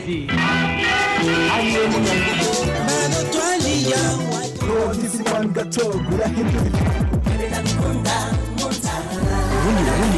Burundi ariwe munyamukuru Nogisi kwani gato gurahindura Burundi Burundi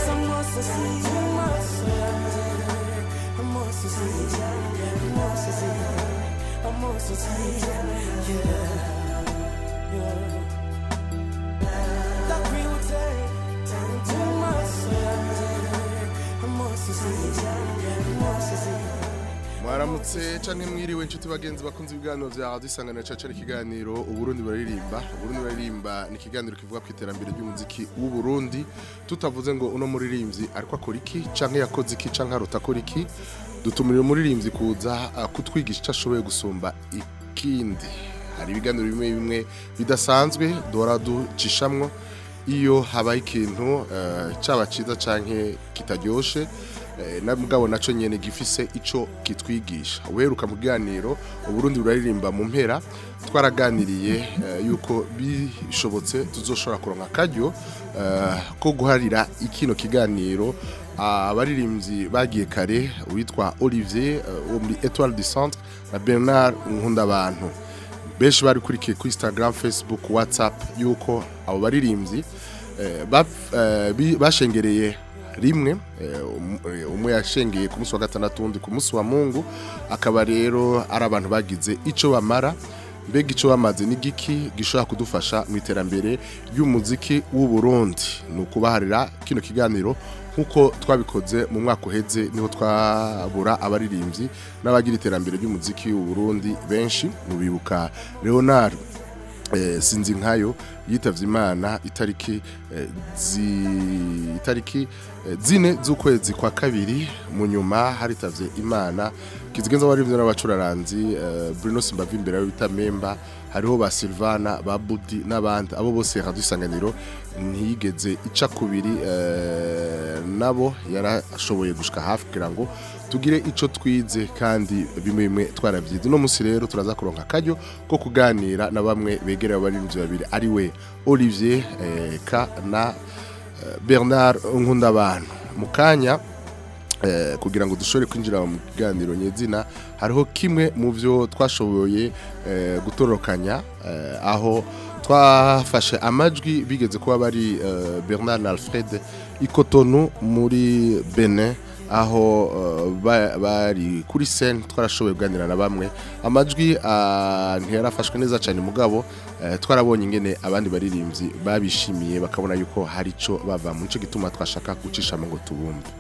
mwaramutse canke mwiriwe inshuti bagenzi bakunze ibiganiro vya radio isanganiro cacu ari ikiganiro uburundi baririmba uburundi baririmba ni ikiganiro kivuga ku iterambere ry'umuziki w'uburundi tutavuze ngo uno muririmbyi ariko akora iki canke yakoze iki canke arota akora iki dutumira umuririmbyi kuza ah, kutwigisha ico ashoboye gusumba ikindi hari ibiganiro bimwe bimwe bidasanzwe duhora ducishamwo iyo habaye ikintu eh, caba ciza canke kitaryoshe eh, na mugabo naco nyene gifise ico kitwigisha uheruka mu kiganiro uburundi buraririmba mu mpera twaraganiriye eh, yuko bishobotse tuzoshobora kuronka akaryo eh, ko guharira ikino kiganiro abaririmbyi bagiye kare witwa Olivier eh, wo muri Etoile du Centre na Bernard Nkundabantu benshi bari kurikiye kuri Instagram Facebook WhatsApp yuko abo baririmbyi eh, bap- eh, bi- bashengereye rimwe eh, um- eh, umwe yashengeye ku munsi wa gatandatu undi ku munsi wa Mungu akaba rero ari abantu bagize ico bamara mbega ico bamaze ni giki gishobora kudufasha mu iterambere ry'umuziki w'u Burundi ni ukubaharira kino kiganiro nkuko twabikoze mu mwaka uheze niho twabura abaririmbyi n'abagira iterambere ry'umuziki w'u Burundi benshi mubibuka Leonard eh, sinzi nkayo yitavye imana itariki eh, zi itariki eh, zine z'ukwezi kwa kabiri mu nyuma haritavye imana kizigenza abarivyo n'abacuraranzi eh, Bruno Simbavi imbere yawe bita Memba hariho ba Silvana ba Budi n'abandi abo bose radio isanganiro ntiyigeze ica kubiri eh, nabo yarashoboye gushika hafi kugira ngo tugire ico twize kandi bimwe bimwe twarabyize uno munsi rero turaza kuronka akaryo ko kuganira na bamwe begereye abaririmbyi babiri ari we Olivier eh, Ka na eh, Bernard Nkundabantu mu kanya eh, kugira ngo dushobore kwinjira mu kiganiro nyezina hariho kimwe mu byo twashoboye eh, gutorokanya eh, aho twafashe amajwi bigeze kuba bari eh, Bernard na Alfred Ikotonu muri Benin aho eh, ba- bari kuri scene twarashoboye kuganira na bamwe amajwi ah, ntiyarafashwe neza cyane mugabo eh, twarabonye ingene abandi baririmbyi babishimiye bakabona yuko hari ico bava mu nico gituma twashaka gucishamo ngo tubumve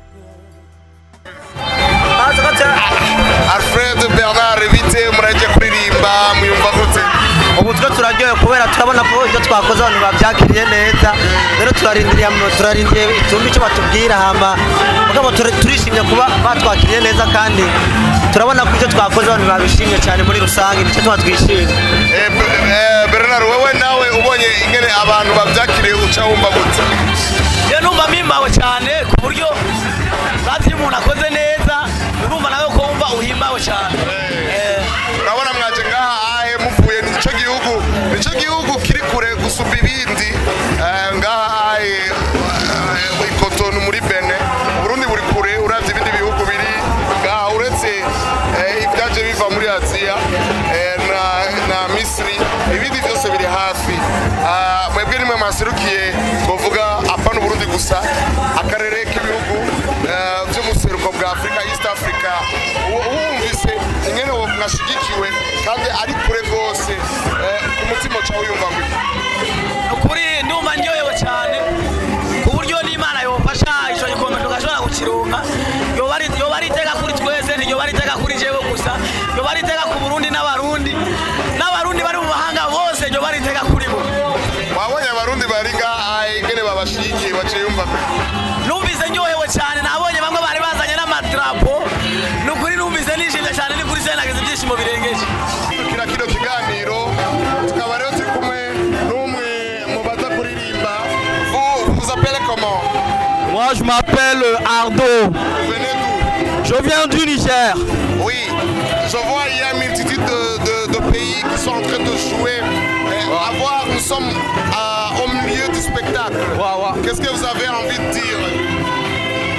Alfred Bernard bite muraje kuririmba muyumva gute ubu twe turaryoye kubera turabona ko ibyo twakoze abantu babyakiriye neza rero turarindiriye turarindiriye itumbi icyo batubwira hama mugabo tur- turishimye kuba batwakiriye neza kandi turabona ko ibyo twakoze abantu babishimye cyane muri rusange nicyo tuba twishimye Eh, B- eh, Bernard wewe nawe ubonye ingene abantu bavyakiriye uca wumva gute iyo numva mpimbawe cyane ku buryo bazi iyo umuntu akoze neza urumva nawe ko wumva uhimbawe cyane Eh, urabona mwaje ngaha ahe muvuye nico gihugu nico gihugu kiri kure gusumba ibindi eh, ngaha ahe eh, ikotonu muri Benin Burundi buri kure uravye ibindi bihugu biri ngaha uretse eh, ibyaje biva muri Aziya eh, na, na Misri ibindi byose biri hafi Ah, mwebwe nimwe mwaserukiye ngovuga apana Burundi gusa akarere k'ibihugu eh, vy'umuseruko bwa Afrika East Africa U- wumvise ingene uwo mwashigikiwe kandi ari kure rwose eh, ku mutima uca wiyumva ngo iki? ni ukuri ndumva ndyohewe cyane ku buryo n'imana yofasha icyo gikombe tugashobora kukironka yoba ari yoba ari iteka kuri twese ntiyoba ari iteka kuri jewe gusa yoba ari iteka ku burundi n'abarundi n'abarundi bari mu mahanga bose yoba ari iteka kuri bo wabonye abarundi bari ngaha ingene babashigikiye baciye yumva ngo iki? numvise ndyohewe cyane nabonye bamwe bari bazanye n'amadrapo ni ukuri numvise nishimye cyane ni kuri se nagize ibyishimo birengeje kira kino kiganiro tukaba rero turi kumwe n'umwe mu baza kuririmba vous vous appelez comment moi je m'appelle Ardo vous venez d'où je viens du Niger Oui, je vois il y a une multitude de, de- de pays qui sont en train de jouer. Eh, à voir, nous sommes à- au milieu du spectacle. Ouais, ouais. Qu'est-ce que vous avez envie de dire dire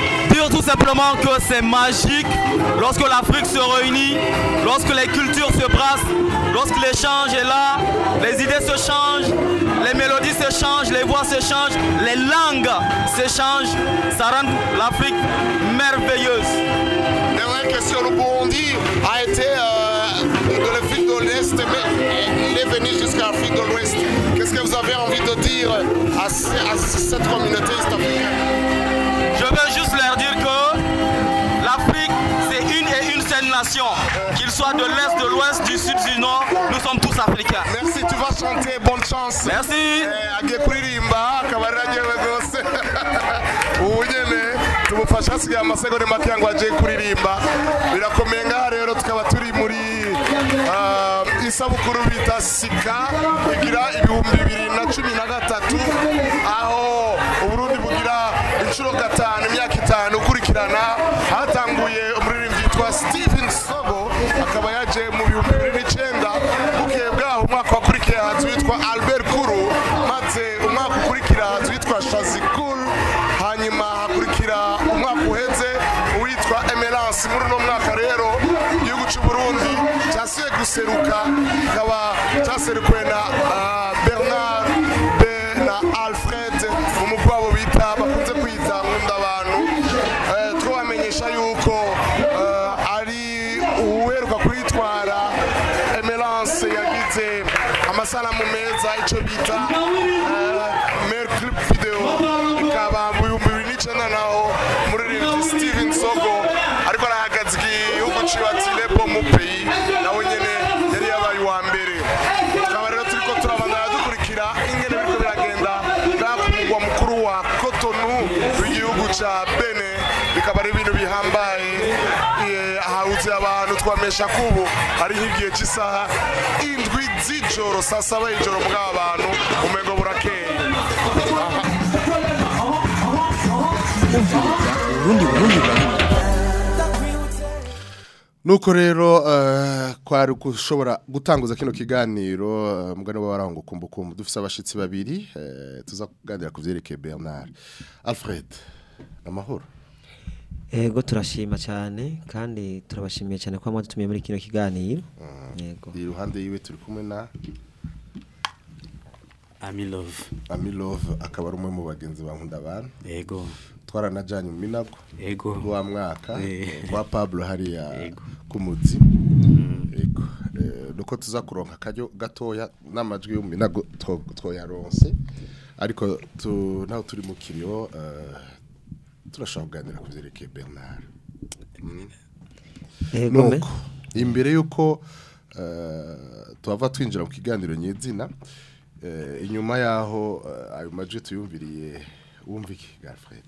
dire tout simplement que c'est magique lorsque l'Afrique se réunit, lorsque les cultures se brassent, lorsque l'échange est là, les idées se changent, les mélodies se changent, les voix se changent, les langues se changent. Ça rend l'Afrique merveilleuse. Dernière question, le Burundi a été euh, de l'Afrique de l'Est, mais il est venu jusqu'à l'Afrique de l'Ouest. Qu'est-ce que vous avez envie de dire à, ce- à cette communauté est-africaine Je veux juste leur dire que l'Afrique, c'est une et une seule nation. Qu'ils soient de l'Est, de l'Ouest, du Sud, du Nord, nous sommes tous africains. Merci, tu vas chanter, bonne chance. Merci. Eh, agiye kuririmba akaba aragewe rwose ubu nyene tumufasha hasigaye amasegonda make ngo agiye kuririmba birakomeye ngaha rero tukaba turi muri ah, isabukuru bita sika igira ibihumbi bibiri na cumi na gatatu aho uburundi bugira inshuro gatanu imyaka itanu ukurikirana hatanguye umuririmbyi yitwa steven sogo akaba yaje mu bihumbi bibiri n'icyenda bukeye bwaho umwaka wakurikiye haza uwitwa albert kuru maze umwaka ukurikira haza uwitwa shazi kuru hanyuma hakurikira umwaka uheze uwitwa emerance muri uno mwaka rero igihugu cy'u burundi cyasuye guseruka kikaba cyaserukuwe na ah, bernard be na alfred umugwi wabo bita bakunze kwita nkunda abantu Eh, twabamenyesha yuko eh, ari uheruka kwitwara emerance yagize amasanamu meza icyo bita mer clip video ikaba mu bihumbi bibiri n'icyenda naho umuririmbyi steven sogo ariko arahagaze igihugu ciwe ati lepo mu peyi nawe nyene yari yabaye uwa mbere tukaba rero turiko turabandana dukurikira ingene biriko biragenda ngaha ku mugwa mukuru wa kotonu w'igihugu ca bene bikaba ari ibintu bihambaye Eh, hahuze abantu twamesha kubu hari nk'igihe cy'isaha indwi z'ijoro saa saba y'ijoro bw'aba bantu umengo burakeye Burundi Burundi Burundi nuko rero eh, kwari gushobora gutanguza kino kiganiro eh, mugani w'abarango kumbukumbu dufise abashitsi babiri eh, tuza kuganira ku vyerekeye Bernard Alfred amahoro Ego turashima cyane kandi turabashimiye cyane ko mwadutumiye muri kino kiganiro. Yego. iruhande yiwe turi kumwe na Ami love. Ami Love akaba ari umwe mu bagenzi ba nkunda abantu Ego. twaranajanye mu minago Ego. wa mwaka Eh. wa Pablo hariya Yego. kumuzi yego Eh, nuko tuza kuronka akaryo gatoya n'amajwi y'uminago two- twoyaronse ariko tu naho turi mu kiriyo eh, turashaka kuganira ku vyerekeye Bernard Ego me. nuko imbere yuko eh, tuhava twinjira mu kiganiro nyezina eh, inyuma yaho eh, ayo majwi tuyumviriye wumva iki Alfred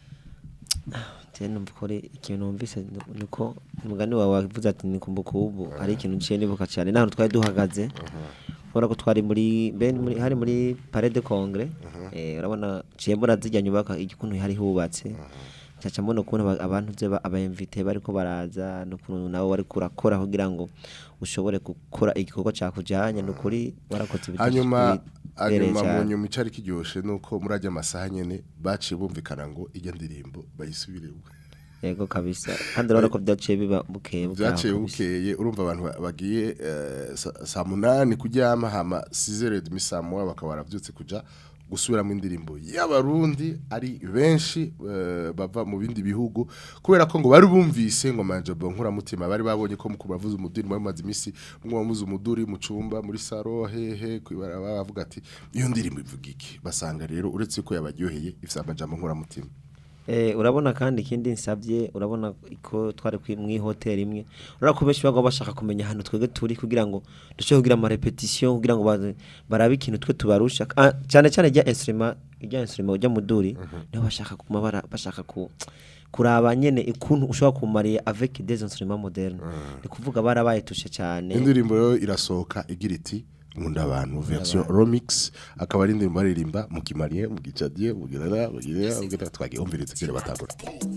Je numva ko ari ikintu numvise ni- niko umugani wawe wavuze ati ni kumbukumbu ari ikintu nciye nibuka cyane nahantu twari duhagaze ubona ko twari muri ben muri hari muri Palais de Congrès eh urabona ciye mbona zijya nyubaka igikuntu hari hubatse caca mbona ukuntu aba- abantu ze ba- aba invité bariko baraza n'ukuntu nawe wari kurakora kugira ngo ushobore gukora igikorwa cakujanye n'ukuri warakoze ibintu hanyuma bibereye hanyuma mu cane. nyuma icari kiryoshe nuko muri ajya amasaha nyene baciye bumvikana ngo ijya ndirimbo bayisubiremo yego kabisa kandi urabona ko byaciye biba bukeye bwaho byaciye kabisa. bukeye urumva abantu ba- bagiye eh, sa- saa munani kuryama hama sizere demi saa moya bakaba baravyutse kuja gusubiramo indirimbo y'abarundi ari benshi eh, bava mu bindi bihugu kubera ko ngo bari bumvise ngo manje bonkura mutima bari babonye ko mukuba bavuze umuduri muri mazi imisi mwe bamuze umuduri mu cumba muri saro hehe kwibara bavuga ati iyo ndirimbo ivuga iki basanga rero uretse ko yabaryoheye ifite amajambo nkura mutima Eh, urabona kandi ikindi nsabye urabona ko twari kwi- mwi hotel imwe urabona ko benshi bagwa bashaka kumenya hano twege turi kugira ngo dushobore kugira ama repetition kugira ngo baze- barabe ikintu twe tubarusha Ah, cyane cyane rya instrument rya instrument ujya muduri niho bashaka kuma bara bashaka ku kuraba nyene ikuntu ushobora kumariya avec des instruments modernes ni kuvuga barabaye tushe cyane indirimbo rero irasohoka igira iti nkunda abantu version remix akaba ari indirimbo baririmba mu kimariye mu gicadiye mu girara mu girara mu girara twagiye umviriza kire batangura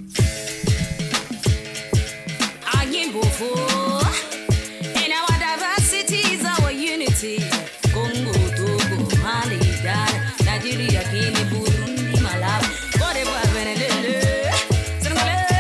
Ayimbufu. In our diversity is our unity. Congo, Togo, Mali, Ghana, Nigeria, Guinea, Burundi, Malawi, Cote d'Ivoire, Venezuela, Senegal,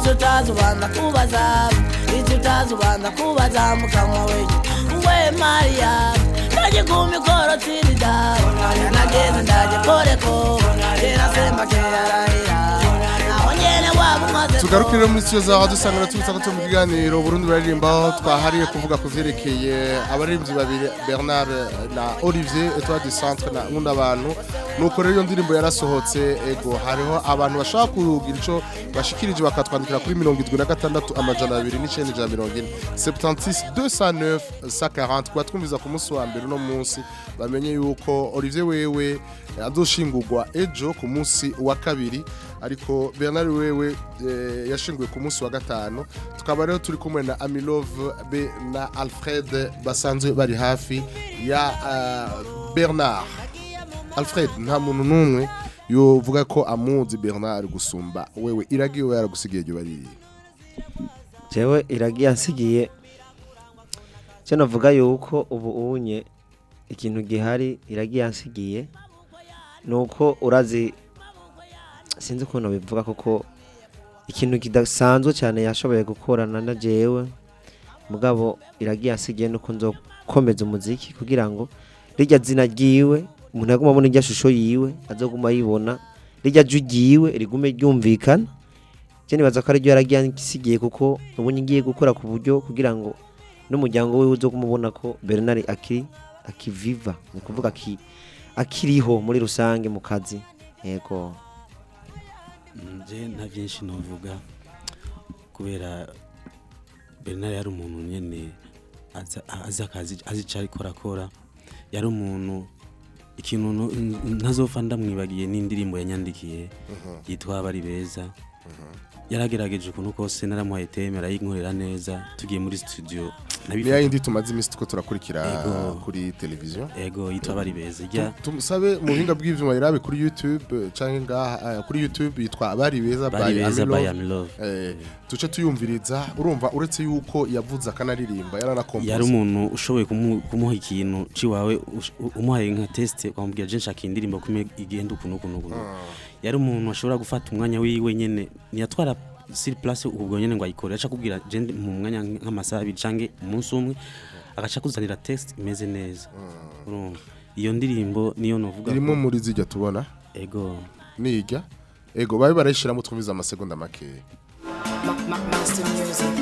icyo utazi ubanza kubaza icyo utazi ubanza kubaza mukanwa wenye we mariya ndaje ku mikoro tirida nageze ndaje koreko kera semba keyarahira naho nyene waba umaze tugarukire muri studio za radio sangana tubitsa ko turi mu kiganiro Burundi baririmba twahariye kuvuga ku vyerekeye abaririmbyi babiri Bernard na Olivier Etoile du Centre na nkunda abantu nuko rero iyo ndirimbo yarasohotse ego hariho abantu bashaka kugira ico bashikirije bakatwandikira kuri 76 amajana 2 n'icenda ijana mirongo ine 76 209 140 kuba twumviza ku munsi wa mbere uno munsi bamenye yuko Olivier wewe azoshingurwa ejo ku munsi wa kabiri ariko Bernard wewe eh, yashinguwe ku munsi wa gatanu tukaba rero turi kumwe na Amilove be na Alfred basanzwe bari hafi ya uh, Bernard Alfred nta muntu n'umwe yovuga ko amuzi Bernard gusumba wewe iragiye we yaragusigiye ryo bari jewe iragiye ansigiye cyo navuga yuko ubu unye ikintu gihari iragiye ansigiye nuko urazi sinzi ukuntu bivuga kuko ikintu kidasanzwe cyane yashoboye gukorana na jewe mugabo iragiye ansigiye nuko nzokomeza umuziki kugira ngo rijya zina ryiwe umuntu yaguma abona irya shusho yiwe azoguma yibona rijya jwi ryiwe rigume ryumvikana je nibaza ko ari ryo yaragiye ansigiye kuko ubu ngiye gukora ku buryo kugira ngo n'umuryango we uzo kumubona ko Bernard akiri akiviva ni kuvuga aki akiriho muri rusange mu kazi yego nje nta byinshi novuga kubera Bernard yari umuntu nyene aza- azi akazi azi icyo ariko arakora yari umuntu ikintu no- ntazopfa ndamwibagiye n'indirimbo yanyandikiye yitwa abari beza yaragerageje ukuntu kose naramuhaye teme arayinkorera neza tugiye muri studio ni yindi tumaze iminsi tuko turakurikira Ego. kuri televiziyo ego yitwa abari beza ijya Tu- tumusabe mu buhinga bw'ivyuma yarabe kuri YouTube eh, canke ngaha eh, kuri YouTube yitwa abari beza Bari by Beza by Amilove. Amilove. eh tuce tuyumviriza urumva uretse yuko yavuze akanaririmba yaranakompoza yari umuntu ushoboye kumu- kumuha ikintu ciwawe ush- u- umuhaye nka test ukamubwira je nshaka iyi ndirimbo kumwe igenda ukuntu ukuntu ukuntu yari umuntu ashobora gufata umwanya wiwe nyene ntiyatwara siri place ubwo nyene ngo ayikore aca kubwira je ndi mu mwanya nk'amasaha abiri canke umunsi umwe agaca kuzanira text imeze neza urumva iyo ndirimbo niyo novuga irimo ko- muri zijya tubona ego nijya ego babe barayishiramo twumviza amasegonda make Master Music.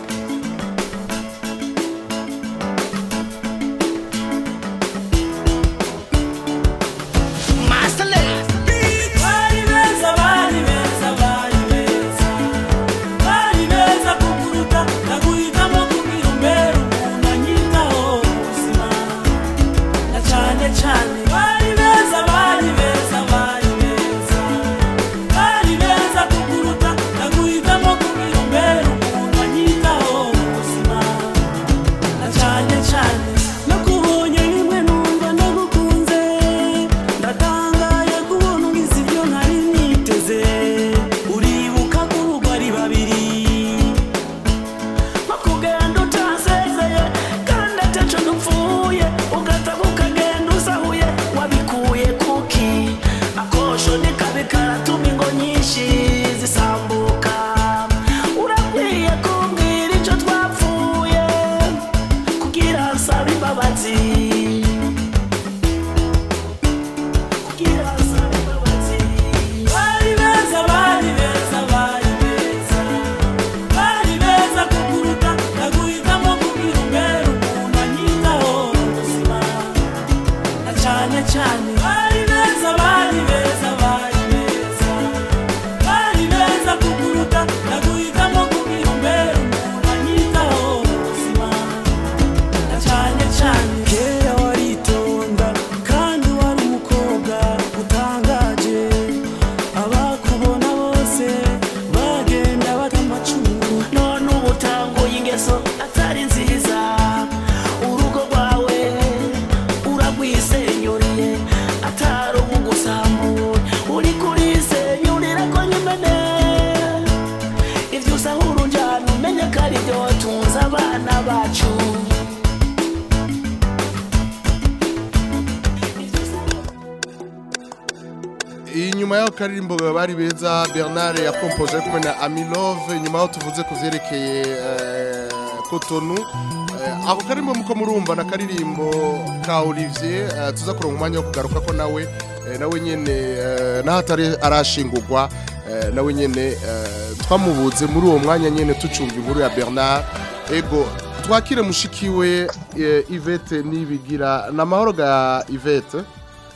Bari beza, bari beza, bari beza. Bari beza kukuruta, naguhitamo kugira umbere umuntu anyitaho mu buzima. Na cane cane. Bari beza, bari beza, bari beza. Bari beza kukuruta, naguhitamo kugira umbere umuntu anyitaho mu buzima. Na cane cane. Nakubonye rimwe numva nagukunze. Ndatangaye kubona ugize ibyo ntari niteze. Uribuka ko urugo ari babiri. Bakugenda utansezeye, kandi ataco dupfuye. Ugataha ukagenda usahuye, wabikuye kuki? Akosho nikabe karatuma ingo nyinshi zisambuka. Urakwiye kumbwira ico twapfuye, kugira nsabe imbabazi. Kugira nsabe imbabazi. Bari beza, bari beza, bari beza. Bari beza kukuruta, naguhitamo kugira umbere umuntu anyitaho mu buzima. Na cane cane. Bari beza, bari beza, bari beza. Bari beza kukuruta, naguhitamo kugira umbere umuntu anyitaho mu buzima. Na cane cane. Kera waritonda, kandi wari umukobwa utangaje. Abakubona bose bagenda bata amacungu. None ubu utanguye ingeso atari nziza. Urugo rwawe uragwisenyuriye atari ubugusambuye. Uri kurisenyurira ko nyimene. Ivyo usahura unjana umenye ko ari byo watunze abana bacu. inyuma inyuma y'aho karirimbo bari beza bernard yakompoje ari kumwe na amilove nyuma y'aho tuvuze ku vyerekeye eh, kotonu Eh, ako karirimbo muko murumva na karirimbo ka olivier eh, tuza kuronka umwanya wo kugaruka ko nawe eh, nawe nyene eh, naho atari arashingurwa eh, nawe nyene eh, twamubuze muri uwo mwanya nyene tucumva inkuru ya bernard ego twakire mushikiwe eh, ivete nibigira na mahoro ga ivete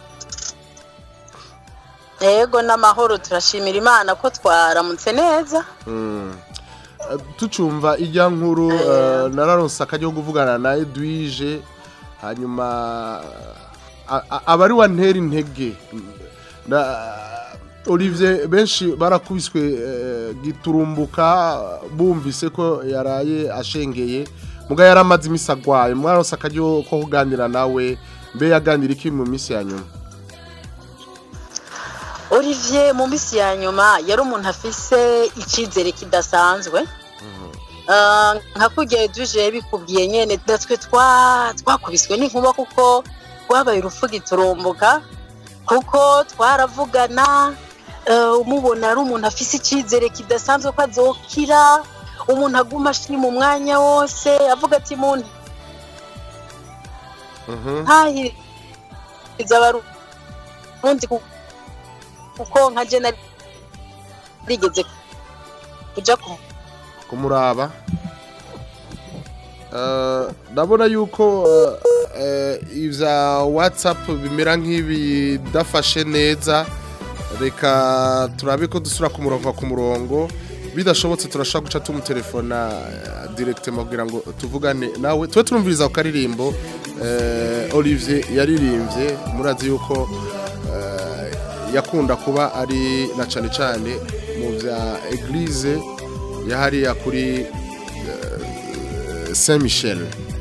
yego n'amahoro turashimira imana ko twaramutse neza Mm. Eh, tucumva ijya nkuru eh, nararonse akajya ko kuvugana na Edwige hanyuma a- a- abari wa ntera intege na Olivier benshi barakubiswe eh, giturumbuka bumvise ko yaraye ashengeye muga yaramaze imisi agwaye mwaronse akajya ko kuganira nawe mbe yaganira iki mu minsi ya nyuma olivier mu minsi ya nyuma yari umuntu afise icyizere kidasanzwe Ah, nka kurya duje bikubwiye nyene natwe twa- twakubiswe n'inkuba kuko rwabaye urupfu giturumbuka kuko twaravugana eh, umubona ari umuntu afise icyizere kidasanzwe ko azokira umuntu aguma ashima umwanya wose avuga ati muntu ntahiriza abarundi ku- kuko nka je nari rigeze kuja ku kumuraba Eh, ndabona yuko eh, eh, ivya whatsapp bimera nk'ibidafashe neza reka turabe ko dusura ku murongo ku murongo bidashobotse turashobora guca tumutelefona eh, directement kugira ngo tuvugane nawe tube turumviriza ku karirimbo eh, olivier yaririmbye murazi yuko eh, yakunda kuba ari na cane cane mu vya eglise yahariya kuri eh, Saint Michel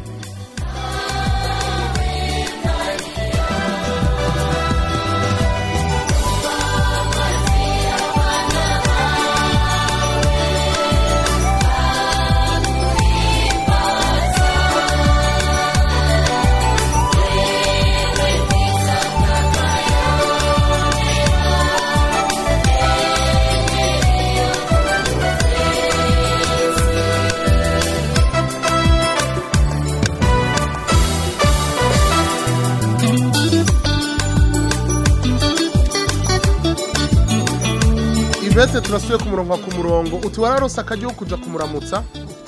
Ivete turasuye ku murongo ku murongo uti wararonse akajya kuja kumuramutsa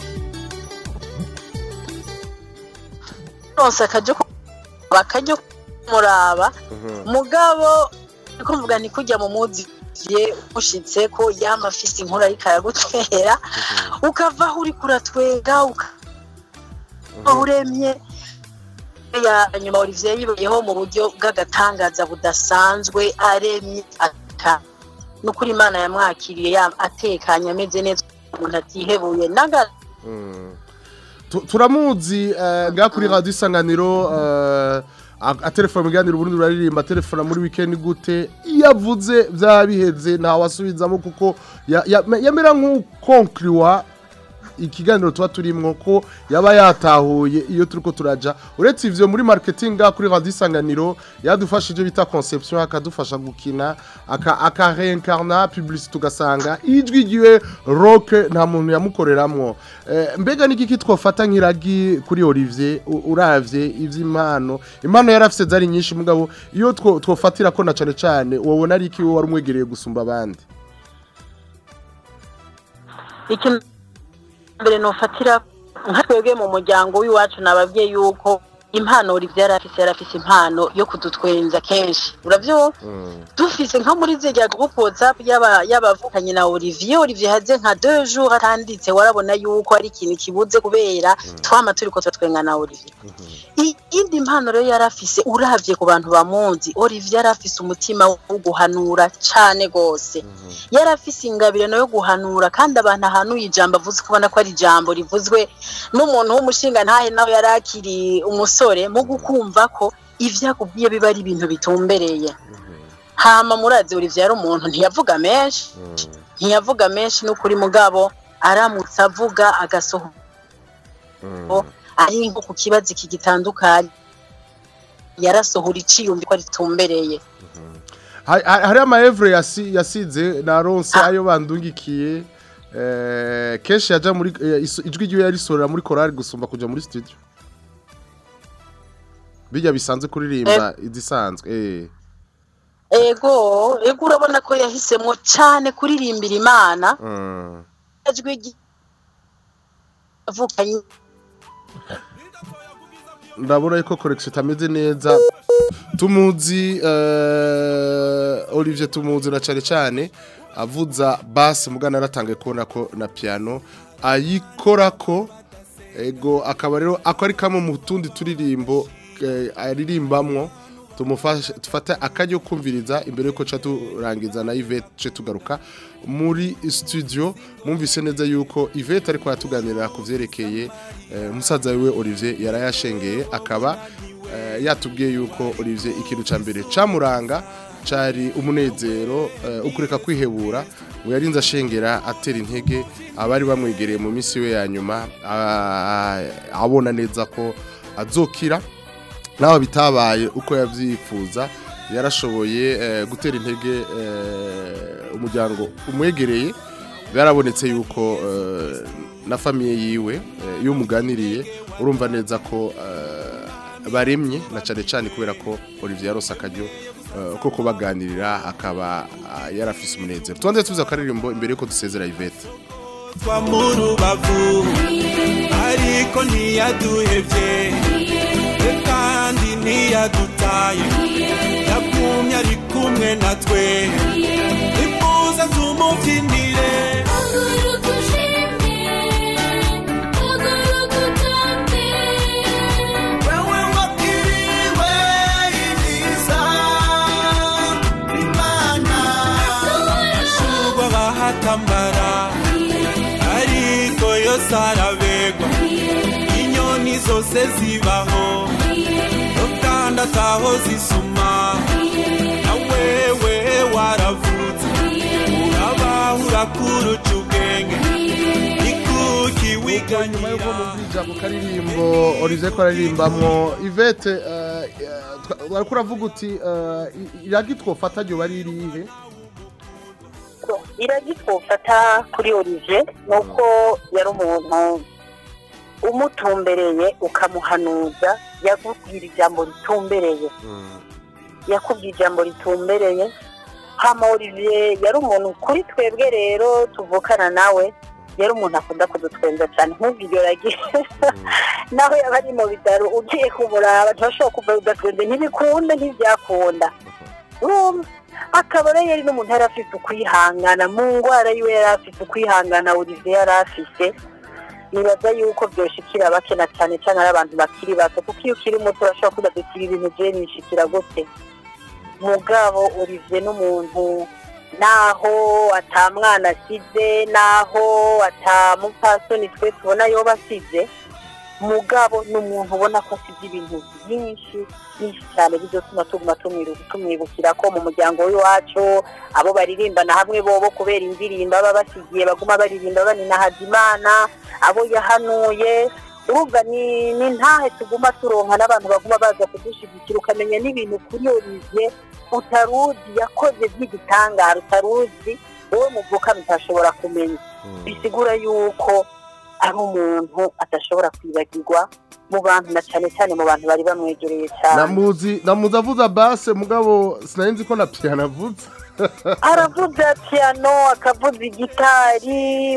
ronse akajya bakajya kumuraba mugabo niko mvuga ni kujya mu muzi ye ushitse ko yama afise inkuru ariko aragutwera ukava aho uri kuratwenga ukava uremye ya nyuma Olivier yibayeho mu buryo bw'agatangaza budasanzwe aremye aka nukuri imana yamwakiriye ya- atekanye ameze neza umuntu atihebuye naga Tu- turamuzi eh, ngaha kuri radio isanganiro eh, a- atelefona mu biganiro uburundi buraririmba atelefona muri weekend gute iyo avuze byaba biheze ntawasubizamo kuko ya- ya- yamera nk'ukonkriwa ikiganiro tuba turimwo ko yaba yatahuye iyo turiko turaja uretse ivyo muri marketing ngaha kuri radio isanganiro yadufasha ivyo bita conception akadufasha gukina aka aka reincarna publicité tugasanga ijwi giwe rock nta muntu yamukoreramwo eh, mbega niki twofata nk'iragi kuri Olivier u- uravye ivy'impano impano yarafise zari nyinshi mugabo iyo two- twofatira ko na cane cane wobona ari iki wowe wari umwegereye gusumba abandi ikintu mbere nofatira nka twebwe mu muryango w'iwacu nababwiye yuko impano Olivier yari afise yari afise impano yo kudutwenza kenshi uravyumva dufise nka muri zirya groupe whatsapp y'aba- y'abavukanye na Olivier Olivier haze nka deux jours atanditse warabona yuko ari ikintu kibuze kubera twama turiko turatwenga na Olivier iyindi mpano rero yari afise uravye ku bantu bamuzi Olivier yari afise umutima wo guhanura cane gose yari afise ingabirano yo guhanura kandi abantu ahanuye ijambo avuze kubona ko ari ijambo rivuzwe n'umuntu w'umushinga ntahe nawe yari akiri umusore mu gukumva ko ivyo akubwiye biba ari ibintu bitumbereye hama murazi Olivier yari umuntu ntiyavuga menshi ntiyavuga menshi n'ukuri mugabo aramutse avuga agasohoka ari nko ku kibazo iki gitandukanye yarasohora iciyumvi ko ritumbereye Ha- ha- hari amaevre yasi- yasize na ronse ayo bandungikiye eh, kenshi yaja muri eh, iso- ijwi ryiwe yarisorera muri korari gusumba kuja muri studio bijya bisanzwe kuririmba izisanzwe eh ego ego urabona ko yahisemo cyane kuririmbira imana mm. ijwi ryi- avukanye ndabona yuko correction itameze neza tumuzi eh, Olivier tumuzi na cyane cyane avuza bass mugana aratangaye kubona ko na piano ayikorako ego akaba rero ako ari kamwe mu tundi turirimbo eh, aririmbamwo tumufashe tufate akaryo kumviriza imbere yuko ca turangiza na Yvette ce tugaruka muri studio mwumvise neza yuko Yvette ariko yatuganirira ku vyerekeye eh, musaza wiwe Olivier yarayashengeye akaba eh, yatubwiye yuko Olivier ikintu ca mbere camuranga cari umunezero eh, ukureka kwihebura ngo yarinze ashengera atera intege abari bamwegereye mu minsi we ya nyuma ah, abona neza ko azokira naho bitabaye uko yabyifuza yarashoboye eh, gutera intege eh, umuryango umwegereye byarabonetse yuko eh, na famiye yiwe eh, iyo umuganiriye urumva neza ko eh, baremye na cyane cyane kubera ko Olivier yarose akaryo eh, ko kubaganirira akaba ah, yarafise umunezero tubanze tuza akaririmbo imbere yuko dusezera Yvette twa mu rubavu ariko ntiyaduhevye we kandi ntiyadutaye yagumye ari kumwe natwe ifuza tumubyinire wewe wabwiriwe ibyiza imana ashurwa bahatamara ariko yose arabegwa inyoni zose zibaho no kandi ataho zisuma na wewe waravutse urabaho urakuruca ubwenge ikuki wiganyira nyuma yuko mumvija ku karirimbo Olivier ko ararimbamwo Yvette eh, eh, twa- wariko uravuga uti eh, i- iragi twofata ryo bari irihe iragi twofata kuri Olivier ni uko yari umuntu umutumbereye ukamuhanuza yakubwira ijambo ritumbereye yakubwiye ijambo ritumbereye hama Olivier yari umuntu kuri twebwe rero tuvukana nawe yari umuntu akunda kudutwenza cyane nk'ubwiryo ragi naho yaba ari mu bitaro ugiye kumuraba ntibashobora kuva udatwenze ntibikunda ntibyakunda urumva akaba rero yari n'umuntu yari afite ukwihangana mu ndwara yiwe yari afite ukwihangana Olivier yari afite nibaza yuko byoshikira bake na cyane cyane ari abantu bakiri bato kuko iyo ukiri muto urashobora kuba dukira ibintu bye nishikira gute mugabo Olivier n'umuntu naho atamwana asize naho atamupfasoni twe tubona yoba asize mugabo ni umuntu ubona ko asize ibintu byinshi byinshi cyane bizotuma tuguma tumwiru- tumwibukira ko mu muryango w'iwacu abo baririmbana hamwe bobo kubera indirimbo baba basigiye baguma baririmba baninahaza imana abo yahanuye urumva ni ni ntahe tuguma turonka n'abantu baguma baza kudushyigikira ukamenya n'ibintu kuri Olivier utaruzi yakoze by'igitangaro utaruzi wowe muvuka mutashobora kumenya bisigura yuko ari umuntu adashobora kwibagirwa mu bantu na cyane cyane mu bantu bari bamwegereye cyane namuzi namuzi avuza basse mugabo sinari nzi ko na piano avuze aravuza piano akavuza igitari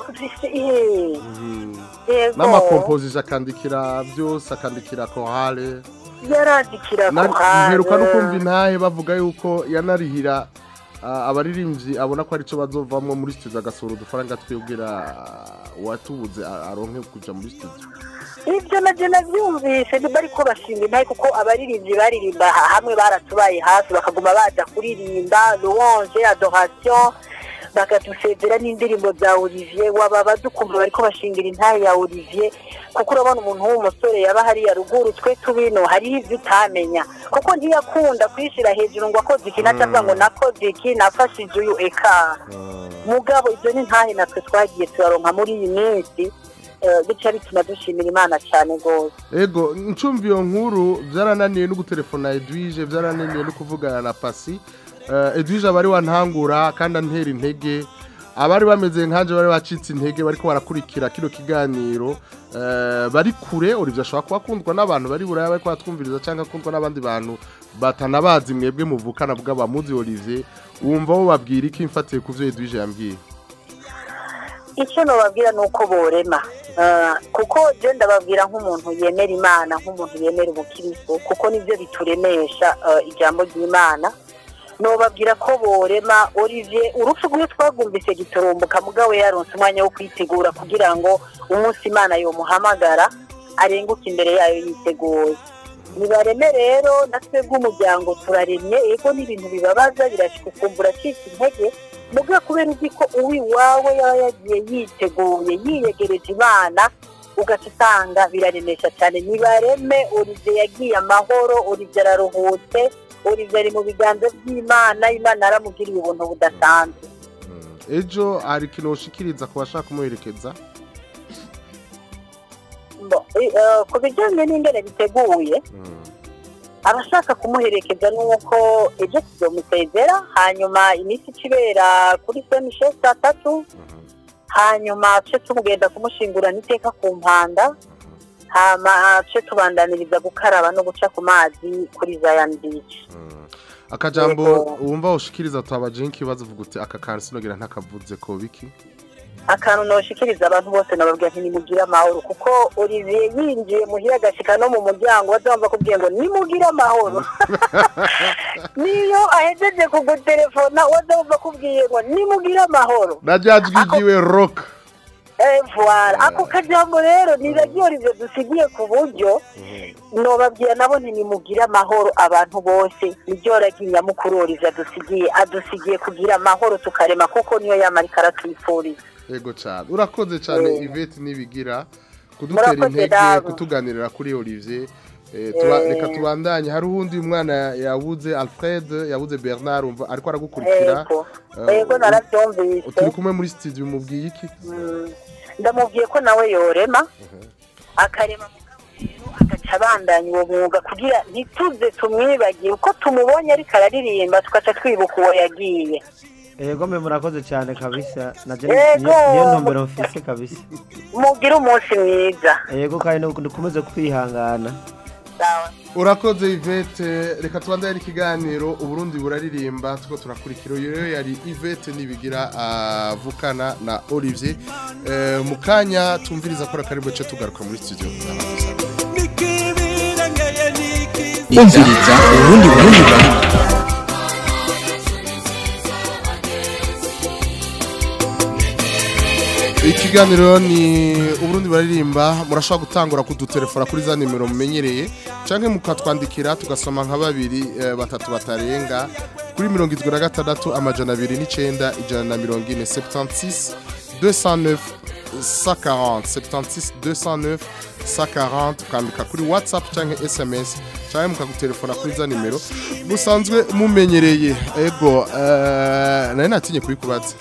eh, yego n'amakomposije akandikira byose akandikira korale yarandikira Na- korale. mperuka no kumva intahe bavuga yuko yanarihira ah, abaririmbyi abona ko aricyo bazovamwo muri studio agasohora udufaranga twibwira ah, uwatubuze a- aronke kuja muri studio ibyo nabyo nabyumvise ntibari ko bashinga intahe kuko abaririmbyi baririmba ha- hamwe baratubaye hafi bakaguma baza kuririmba louange adoration bakadusezera n'indirimbo za olivier waba badukumva bariko bashingira intahe ya olivier kuko urabona umuntu w'umusore yaba hariya ruguru twe tubino hariho ibyo utamenya kuko ntiyakunda kwishyira hejuru ngo akoze iki natavuga ngo nakoze iki nafashije uyu eka mugabo ibyo ni ntahe natwe twagiye turaronka muri iyi minsi eh, bica bituma dushimira imana cyane rwose ego ncumva iyo nkuru byarananiye no gutelefona edwige byarananiye no kuvugana na pasi eh, edwige abari wantangura kandi antera intege abari bameze nkanje bari bacitse intege bariko barakurikira kino kiganiro eh, bari kure Olivier ashobora kuba akundwa n'abantu bari buraya bariko batwumviriza cyangwa akundwa n'abandi bantu batanabazi mwebwe muvukana bw'abamuzi Olivier wumva wo babwira iki mfatiye ku vyo Edwige yambwiye icyo nababwira ni uko borema Ah, kuko je ndababwira nk'umuntu yemera imana nk'umuntu yemera ubukristo kuko nibyo bituremesha ah, ijambo ry'imana nobabwira ko borema olivier urupfu rwiwe twagumvise giturumbuka mugabo yaronse umwanya wo kwitegura kugira ngo umunsi imana yomuhamagara arenguke imbere yayo yiteguye nibareme rero natwe bw'umuryango turaremye ego n'ibintu bibabaza birashika ukumva uracika intege mubwo kubera uzi ko uwiwawe yaba yagiye yiteguye yiyegereje imana ugaca usanga biraremesha cyane nibareme olivier yagiye amahoro olivier araruhutse olivier ari mu biganza by'imana imana yaramugiriye ubuntu budasanzwe ejo hari ikintu ushikiriza ku bashaka kumuherekeza Bo, eh, eh, ku bijyanye n'ingene biteguye abashaka kumuherekeza ni uko ejo tuzomusezera hanyuma iminsi ikibera kuri semishe saa tatu hanyuma tuce tumugenda kumushingurana iteka ku mpanda hama tuce tubandaniriza gukaraba no guca ku mazi kuri Zion Beach akajambo Yego. wumva ushikiriza tubaje nk'ikibazo uvuga uti aka kantu sinogira ntakavuze ko biki akantu noshikiriza abantu bose nababwira nti nimugire amahoro kuko Olivier yinjiye muhira agashika no mu muryango bazamva kubwiye ngo nimugire amahoro niyo ahejeje kugutelefona wazamva kubwiye ngo nimugire amahoro najyajwigiwe rock Eh, voilà ako kajambo rero niragiye Olivier dusigiye ku buryo nobabwira nabo nti nimugire amahoro abantu bose niryo ragiye nyamukuru Olivier adusigiye adusigiye kugira amahoro tukarema kuko niyo yamarika aratwifuriza yego cyane urakoze cyane Eh. Yvette nibigira kudutera Murakoze intege namwe. kutuganirira kuri Olivier Eh, tuba- Eh. reka tubandanye hari uwundi mwana yabuze Alfred yabuze Bernard umva ariko aragukurikira Ego. Eh, Ego narabyumvise turi kumwe muri studio mubwiye iki Mm, ndamubwiye ko nawe yorema akarema rero agaca abandanya uwo mwuga kugira ntituze tumwibagire uko tumubonye ariko araririmba tugaca twibuka uwo yagiye Ego mbe murakoze cyane kabisa naje Ego. niyo niyo ntumbero mfise kabisa mugire umunsi mwiza Ego kandi dukomeze kwihangana urakoze Yvette reka tubandanye ikiganiro uburundi buraririmba tuko turakurikira uyu rero yari Yvette nibigira avukana na Olivier Eh, mu kanya tumviriza ko akarimbo cyo tugaruka muri studio umviriza urundi burundi burundi ikiganiro ni uburundi baririmba murashobora gutangura kudutelefona kuri za nimero mumenyereye cyangwa mukatwandikira tugasoma nka babiri eh, batatu batarenga kuri mirongo irindwi na gatandatu amajana abiri n'icyenda ijana na mirongo ine 76 209 140 76 209 140 ukandika kuri whatsapp cyangwa sms cyangwa mukagutelefona kuri za nimero musanzwe mumenyereye ego eh, nari natinye kubikubaza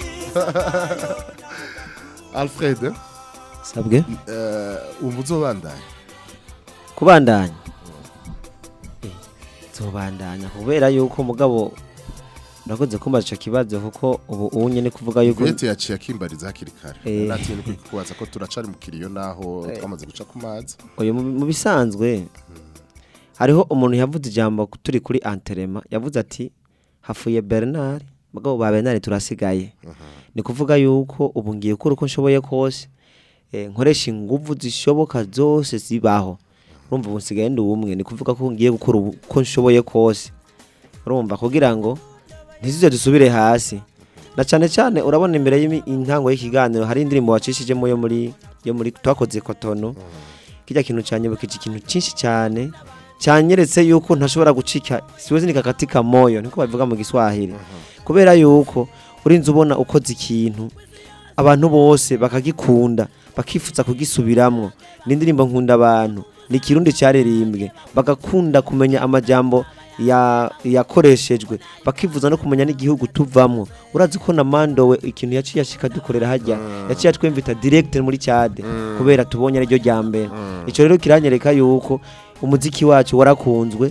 Alfred sabwe eh, umva uzobandanya kubandanya Eh, nzobandanya kubera yuko mugabo urakoze kumbaza ico kibazo kuko ubu ubu nyene kuvuga yuko Yvette yaciye akimbariza hakiri kare Eh. natinye kukubaza ko turacari mu kiriyo naho twamaze guca ku mazi uyu mu mu bisanzwe hariho umuntu yavuze ijambo turi kuri anterema yavuze ati hafuye Bernard mugabo ba Bernard turasigaye ni kuvuga yuko ubu ngiye gukora uko nshoboye kose eh, nkoresha inguvu zishoboka zose zibaho urumva ubu nsigaye ndi umwe ni kuvuga ko ngiye gukora ubu- uko nshoboye kose urumva kugira ngo ntizize dusubire hasi na cyane cyane urabona imbere y'intango y'ikiganiro hari indirimbo wacishijemo yo muri yo muri twakoze kotono kijya kintu cyanyibukije ikintu cyinshi cyane cyanyeretse yuko ntashobora gucika siwezi nikakatika moyo niko babivuga mu giswahili kubera yuko urinze ubona ukoze ikintu abantu bose bakagikunda bakifuza kugisubiramwo ni indirimbo nkunda abantu ni ikirundi cyaririmbwe bagakunda kumenya amajambo ya- yakoreshejwe bakifuza no kumenya n'igihugu tuvamwo urazi ko na mandowe ikintu yaciye ashika dukorera hajya yaciye atwemvita direct muri cyade kubera tubonye ariryo rya mbere icyo rero kiranyereka yuko umuziki wacu warakunzwe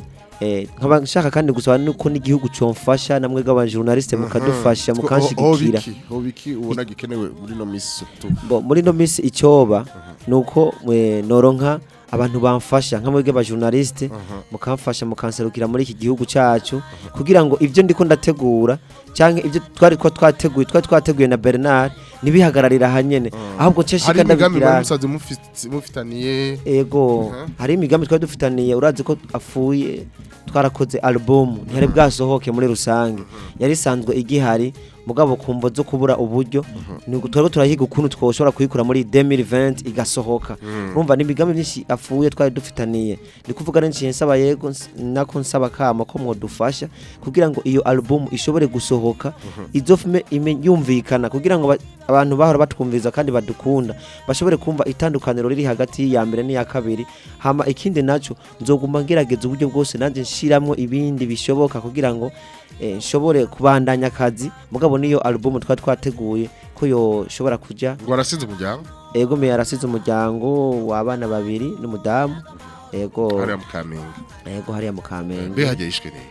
Eh, nkaba nshaka kandi gusaba nuko n'igihugu comfasha namwe bw'abajournaliste mukadufasha Ho- ho mukanshigikira biki? ho biki ubona gikenewe muri no misi tu Bo, muri no misi icyoba nuko mwe noronka abantu bamfasha nka mwebwe abajournaliste mukamfasha mukanserukira muri iki gihugu cyacu kugira ngo ibyo ndiko ndategura cyangwa ibyo twari ko twateguye twari twateguye na Bernard nibihagararira hanyene ahubwo nce hari shika imigambi ndabikira mwari musaze mufit- mufitaniye ego Mhm. hari imigambi twari dufitaniye urazi ko afuye twarakoze album ntiyari bwasohoke muri rusange yari isanzwe igihari mugabo kumvo zo kubura uburyo ni twari turahiga ukuntu twoshobora kuyikura muri 2020 igasohoka urumva ni imigambi myinshi afuye twari dufitaniye ni kuvuga n'inshiye nsaba yego ns- nako nsaba kama ko mwodufasha kugira ngo iyo album ishobore gusohoka izofume ime- yumvikana kugira ngo ba- abantu bahora batwumviriza kandi badukunda bashobore kumva itandukaniro riri hagati y'iya mbere n'iya kabiri hama ikindi naco nzoguma ngerageza uburyo bwose nanjye nshiramwo ibindi bishoboka kugira ngo eh, nshobore kubandanya akazi mugabo niyo album twari twateguye ko yoshobora kuja ngo arasize umuryango ego me yarasize umuryango w'abana babiri n'umudamu ego hariya mu kamenge ego hariya mu kamenge mbe hajya yishwe neza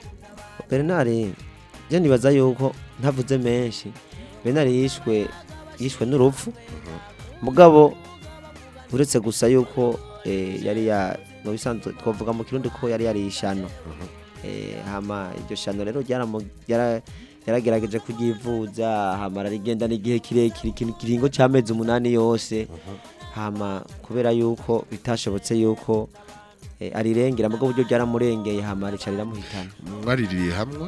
Bernard je nibaza yuko ntavuze menshi Bernard yishwe yishwe n'urupfu mugabo uretse gusa yuko eh, yari ya mu bisanzwe twavuga mu kirundi ko yari yari ishano eh, hama iryo shano rero ryaramu- yara- yaragerageje kuryivuza hama rigenda n'igihe kirekire ikintu kiringo cy'amezi umunani yose hama kubera yuko bitashobotse yuko eh, arirengera mugabo uburyo ryaramurengeye hama rica riramuhitana mwaririye hamwe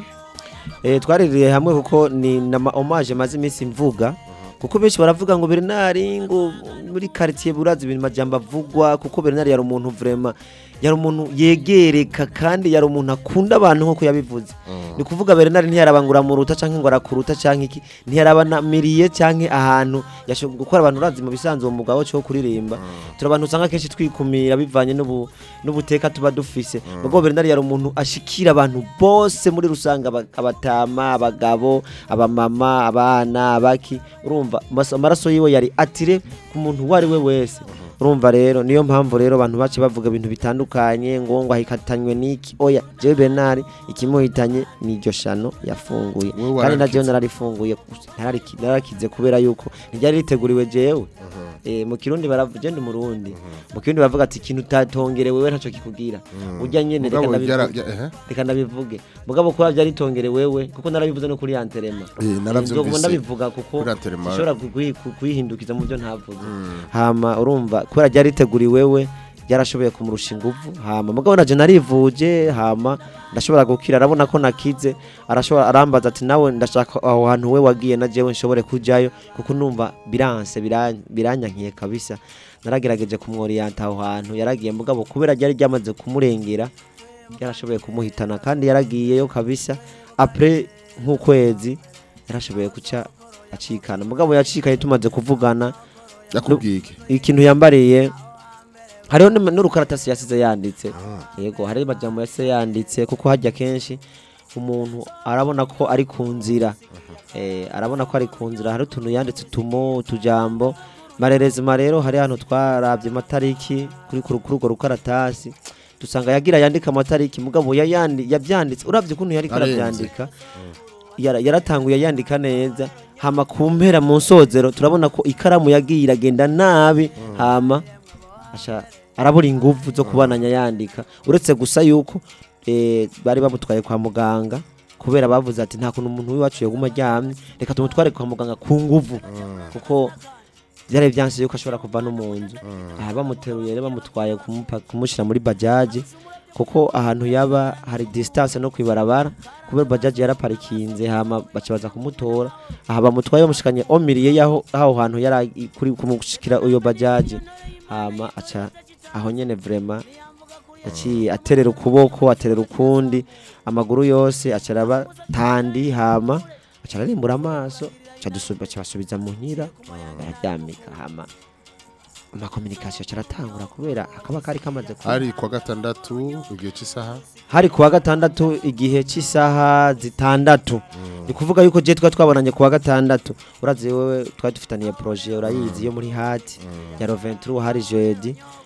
Eh twaririye hamwe kuko ni na ma- hommage maze iminsi mvuga kuko benshi baravuga ngo Bernard ngo muri quartier burazi ibintu majambo avugwa kuko Bernard yari umuntu vraiment yari umuntu yegereka kandi yari umuntu akunda abantu nkuko yabivuze ni kuvuga Bernard ntiyarabangura mu ruta canke ngo arakuruta canke iki ntiyarabanamiriye canke ahantu yashobora gukora abantu urazi mu bisanzwe mu mugabo cyo kuririmba turabantu usanga kenshi twikumira bivanye n'ubu n'ubuteka tuba dufise ubwo Bernard yari umuntu ashikira abantu bose muri rusanga aba- abatama abagabo abamama abana abaki urumva mas- amaraso yiwe yari atire ku muntu uwo ari we wese urumva rero niyo mpamvu rero abantu bace bavuga ibintu bitandukanye ngo ngo ahikatanywe n'iki oya jewe Bernard ikimuhitanye ni iryo shano yafunguye Wewe kandi na warakize. jewe nararifunguye narariki- nararakize kubera yuko ntiryari riteguriwe jewe Eh, mu kirundi baravuga je ndi umurundi mu kirundi baravuga ati ikintu utatongerewe wewe ntaco kikubwira urya nyene reka Mugabo byara- ndabivuge ya- ehe. reka ndabivuge mugabo kuba byaritongerewe wewe kuko narabivuze no kuri anterema Eh, naravyumvise. nzoguma ndabivuga kuko Kuri Antelema. ushobora kuyi- ku- kuyihindukiza mu byo ntavuze hama urumva kubera ryariteguriwe wewe ryarashoboye kumurusha inguvu hama mugabo naje narivuje hama ndashobora gukira arabona ko nakize arashobora arambaza ati nawe ndashaka aho hantu we wagiye na jewe nshobore kujayo kuko numva biranse biran- biranyankiye kabisa naragerageje kumworiyanta aho hantu yaragiye mugabo kubera ryari ryamaze kumurengera yarashoboye kumuhitana kandi yaragiyeyo kabisa apre nk'ukwezi yarashoboye guca acikana mugabo yacikaye tumaze kuvugana yakubwiye iki ikintu yambariye hariho n'ama- n'urukaratasi yasize yanditse yego hari amajambo yasize yanditse kuko hajya kenshi umuntu arabona ko ari ku nzira eh, arabona ko ari ku nzira hari utuntu yanditse utumo utujambo marerezima rero hari hano twarabye amatariki kuri kuri kuri urwo rukaratasi dusanga yagira yandika amatariki mugabo yayandi yabyanditse uravye ukuntu yari Arenze. karabyandika yara- yaratanguye yandika neza hama ku mpera mu nsozero turabona ko ikaramu yagiye iragenda nabi hama asha arabura ingufu zo kubananya yandika uretse gusa yuko eh, bari bamutwaye kwa muganga kubera bavuze ati nta kuntu umuntu w'iwacu yaguma aryamye reka tumutware kwa muganga ku nguvu kuko byari byanse yuko ashobora kuva no mu nzu aha bamuteruye rero bamutwaye kumupa- kumushyira muri bajaji kuko ahantu yaba hari distance no kwibarabara kubera bajaji yaraparikinze hama baca baza kumutora aha bamutwaye bamushikanye omiriye yaho aho hantu yari ari kuri kumushikira uyo bajaji hama aca aho nyene vraiment yaciye aterera ukuboko aterera ukundi amaguru yose aca araba tandi hama aca ararimbura amaso aca dusu- baca basubiza mu nkira bararyamika hama amakominikasiyo aca aratangura kubera akaba kari kamaze kuba hari kwa gatandatu igihe cy'isaha hari kuwa gatandatu igihe cy'isaha zitandatu ni kuvuga yuko je twari twabonanye kuwa gatandatu urazi wewe twari dufitaniye projet urayizi yo muri hati ya Roventru hari jeudi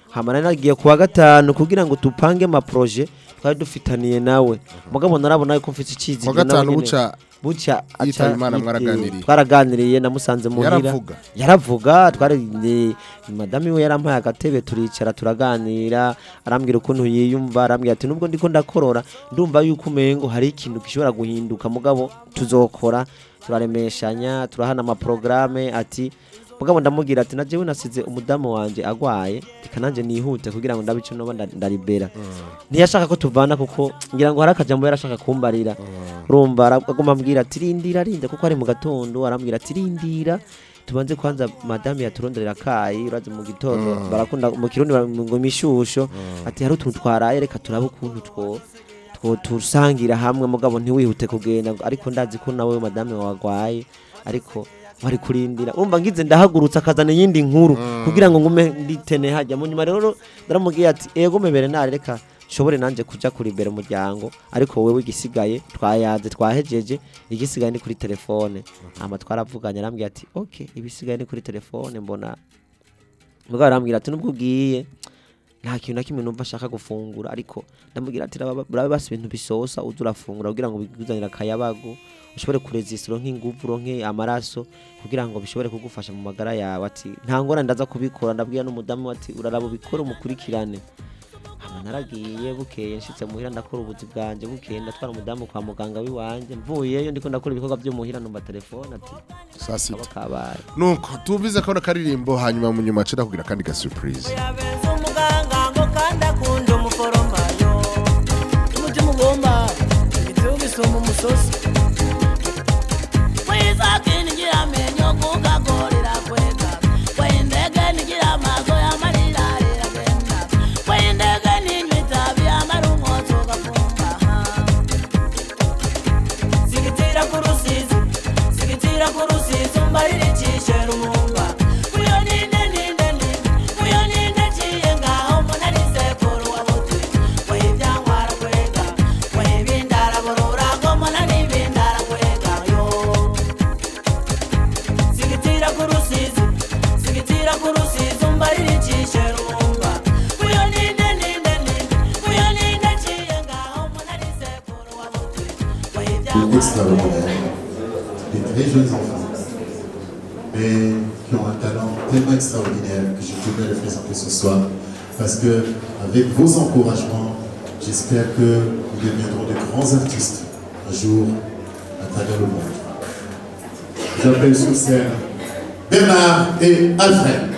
hama nari nagiye kuwa gatanu kugira ngo tupange ama projet twari dufitaniye nawe mugabo narabona yuko mfite ikizi Kuwa gatanu buca buca yitaba aca- Imana yit- mwaraganiriye. twaraganiriye namusanze muhira Yaravuga? yaravuga twari ni- madame we yarampaye agatebe turicara turaganira arambwira ukuntu yiyumva arambwira ati nubwo ndiko ndakorora ndumva yuko umengo hari ikintu gishobora guhinduka mugabo tuzokora turaremeshanya turahana amaprograme ati mugabo ndamubwira ati najewe nasize umudamu wanje agwaye reka nanje nihute kugira ngo ndabe ico noba nda- ndaribera ntiyashaka ko tuvana kuko ngira ngo hari akajambo yarashaka kumbarira urumva ara- aguma ambwira ati rindira rinda kuko ari mu gatondo arambwira ati rindira tubanze kwanza madame yaturonderera akayi urazi mu gitondo Mm. barakunda mu kirundi bara- ngo imishusho ati hari utuntu twaraye reka turabe ukuntu two two tusangira hamwe mugabo ntiwihute kugenda ariko ndazi ko nawe madame wagwaye ariko wari kurindira urumva ngize ndahagurutse akazana iyindi nkuru kugira ngo ngume nditene hajya mu nyuma rero ndaramubwiye ati ego mebere nare reka nshobore nanje kuja kuri imbere umuryango ariko wewe igisigaye twayaze twahejeje igisigaye ni kuri telefone hama twaravuganye arambwira ati okay ibisigaye ni kuri telefone mbona mugabo arambwira ati nubwo ugiye nta kintu na kimwe numva ashaka gufungura ariko ndamubwira ati "Raba- urabe basi ibintu bisosa uza urafungura kugira ngo bikuzanire akayabagu ushobore kurezisira uronke inguvu uronke amaraso kugira ngo bishobore kugufasha mu magara yawe ati nta ngorane ndaza kubikora ndabwira n'umudamu we ati uraraba ubikore umukurikirane hama naragiye bukeye nshitse muhira ndakora ubuzi bwanje bukeye ndatwara umudamu kwa muganga w'iwanje mvuyeyo ndiko ndakora ibikorwa byo muhira numva telefone ati saa sita kabaye nuko tubize kano karirimbo hanyuma mu nyuma cira kugira kandi ga surprise umuganga ngo kandi akunda umuforomayo umutima ugomba igitugu isumba umusozi kwisake nigira amenyo kukagorera kwega kwendege nigira amaso y'amarira riragenda kwendege ninywa itabi amara umwotsi ugafumba sigitira ku rusizi sigitira ku rusizi umbarira icishe rumumba kuyo ninde ninde ninde kuyo ninde ciye ngaho mbona sekuru wa buti w'ibyangwara kwega w'ibindara borora ngo mbona n'ibindara kwega yo sigitira ku rusizi sigitira ku rusizi umbarira icishe rumumba kuyo ninde ninde ninde kuyo ninde ciye ngaho mbona sekuru wa buti extraordinaire, des très jeunes enfants, mais qui ont un talent tellement extraordinaire que je tenais à les présenter ce soir. Parce que, avec vos encouragements, j'espère que nous deviendrons de grands artistes un jour à travers le monde. J'appelle sur scène Bernard et Alfred.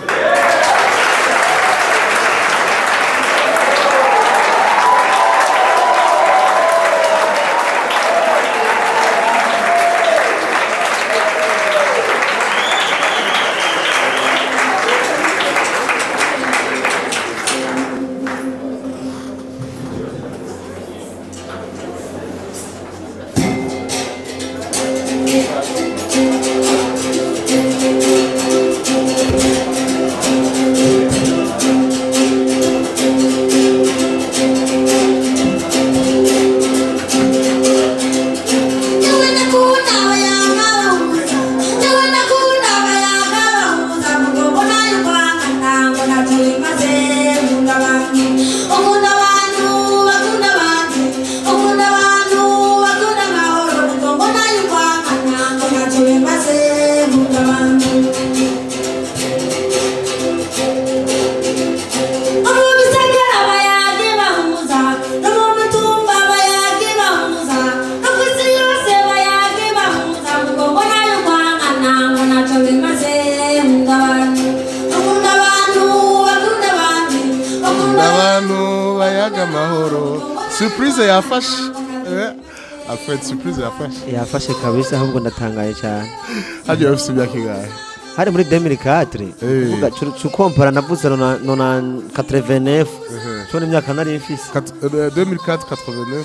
abantu bayaga amahoro surprise yafashe Eh, Alfred surprise yafashe yafashe kabisa ahubwo ndatangaye cyane hagiye bafite imyaka ingahe hari muri 2004 uvuga cukompara navuze nona nona 89 cyo imyaka nari mfise 2004 89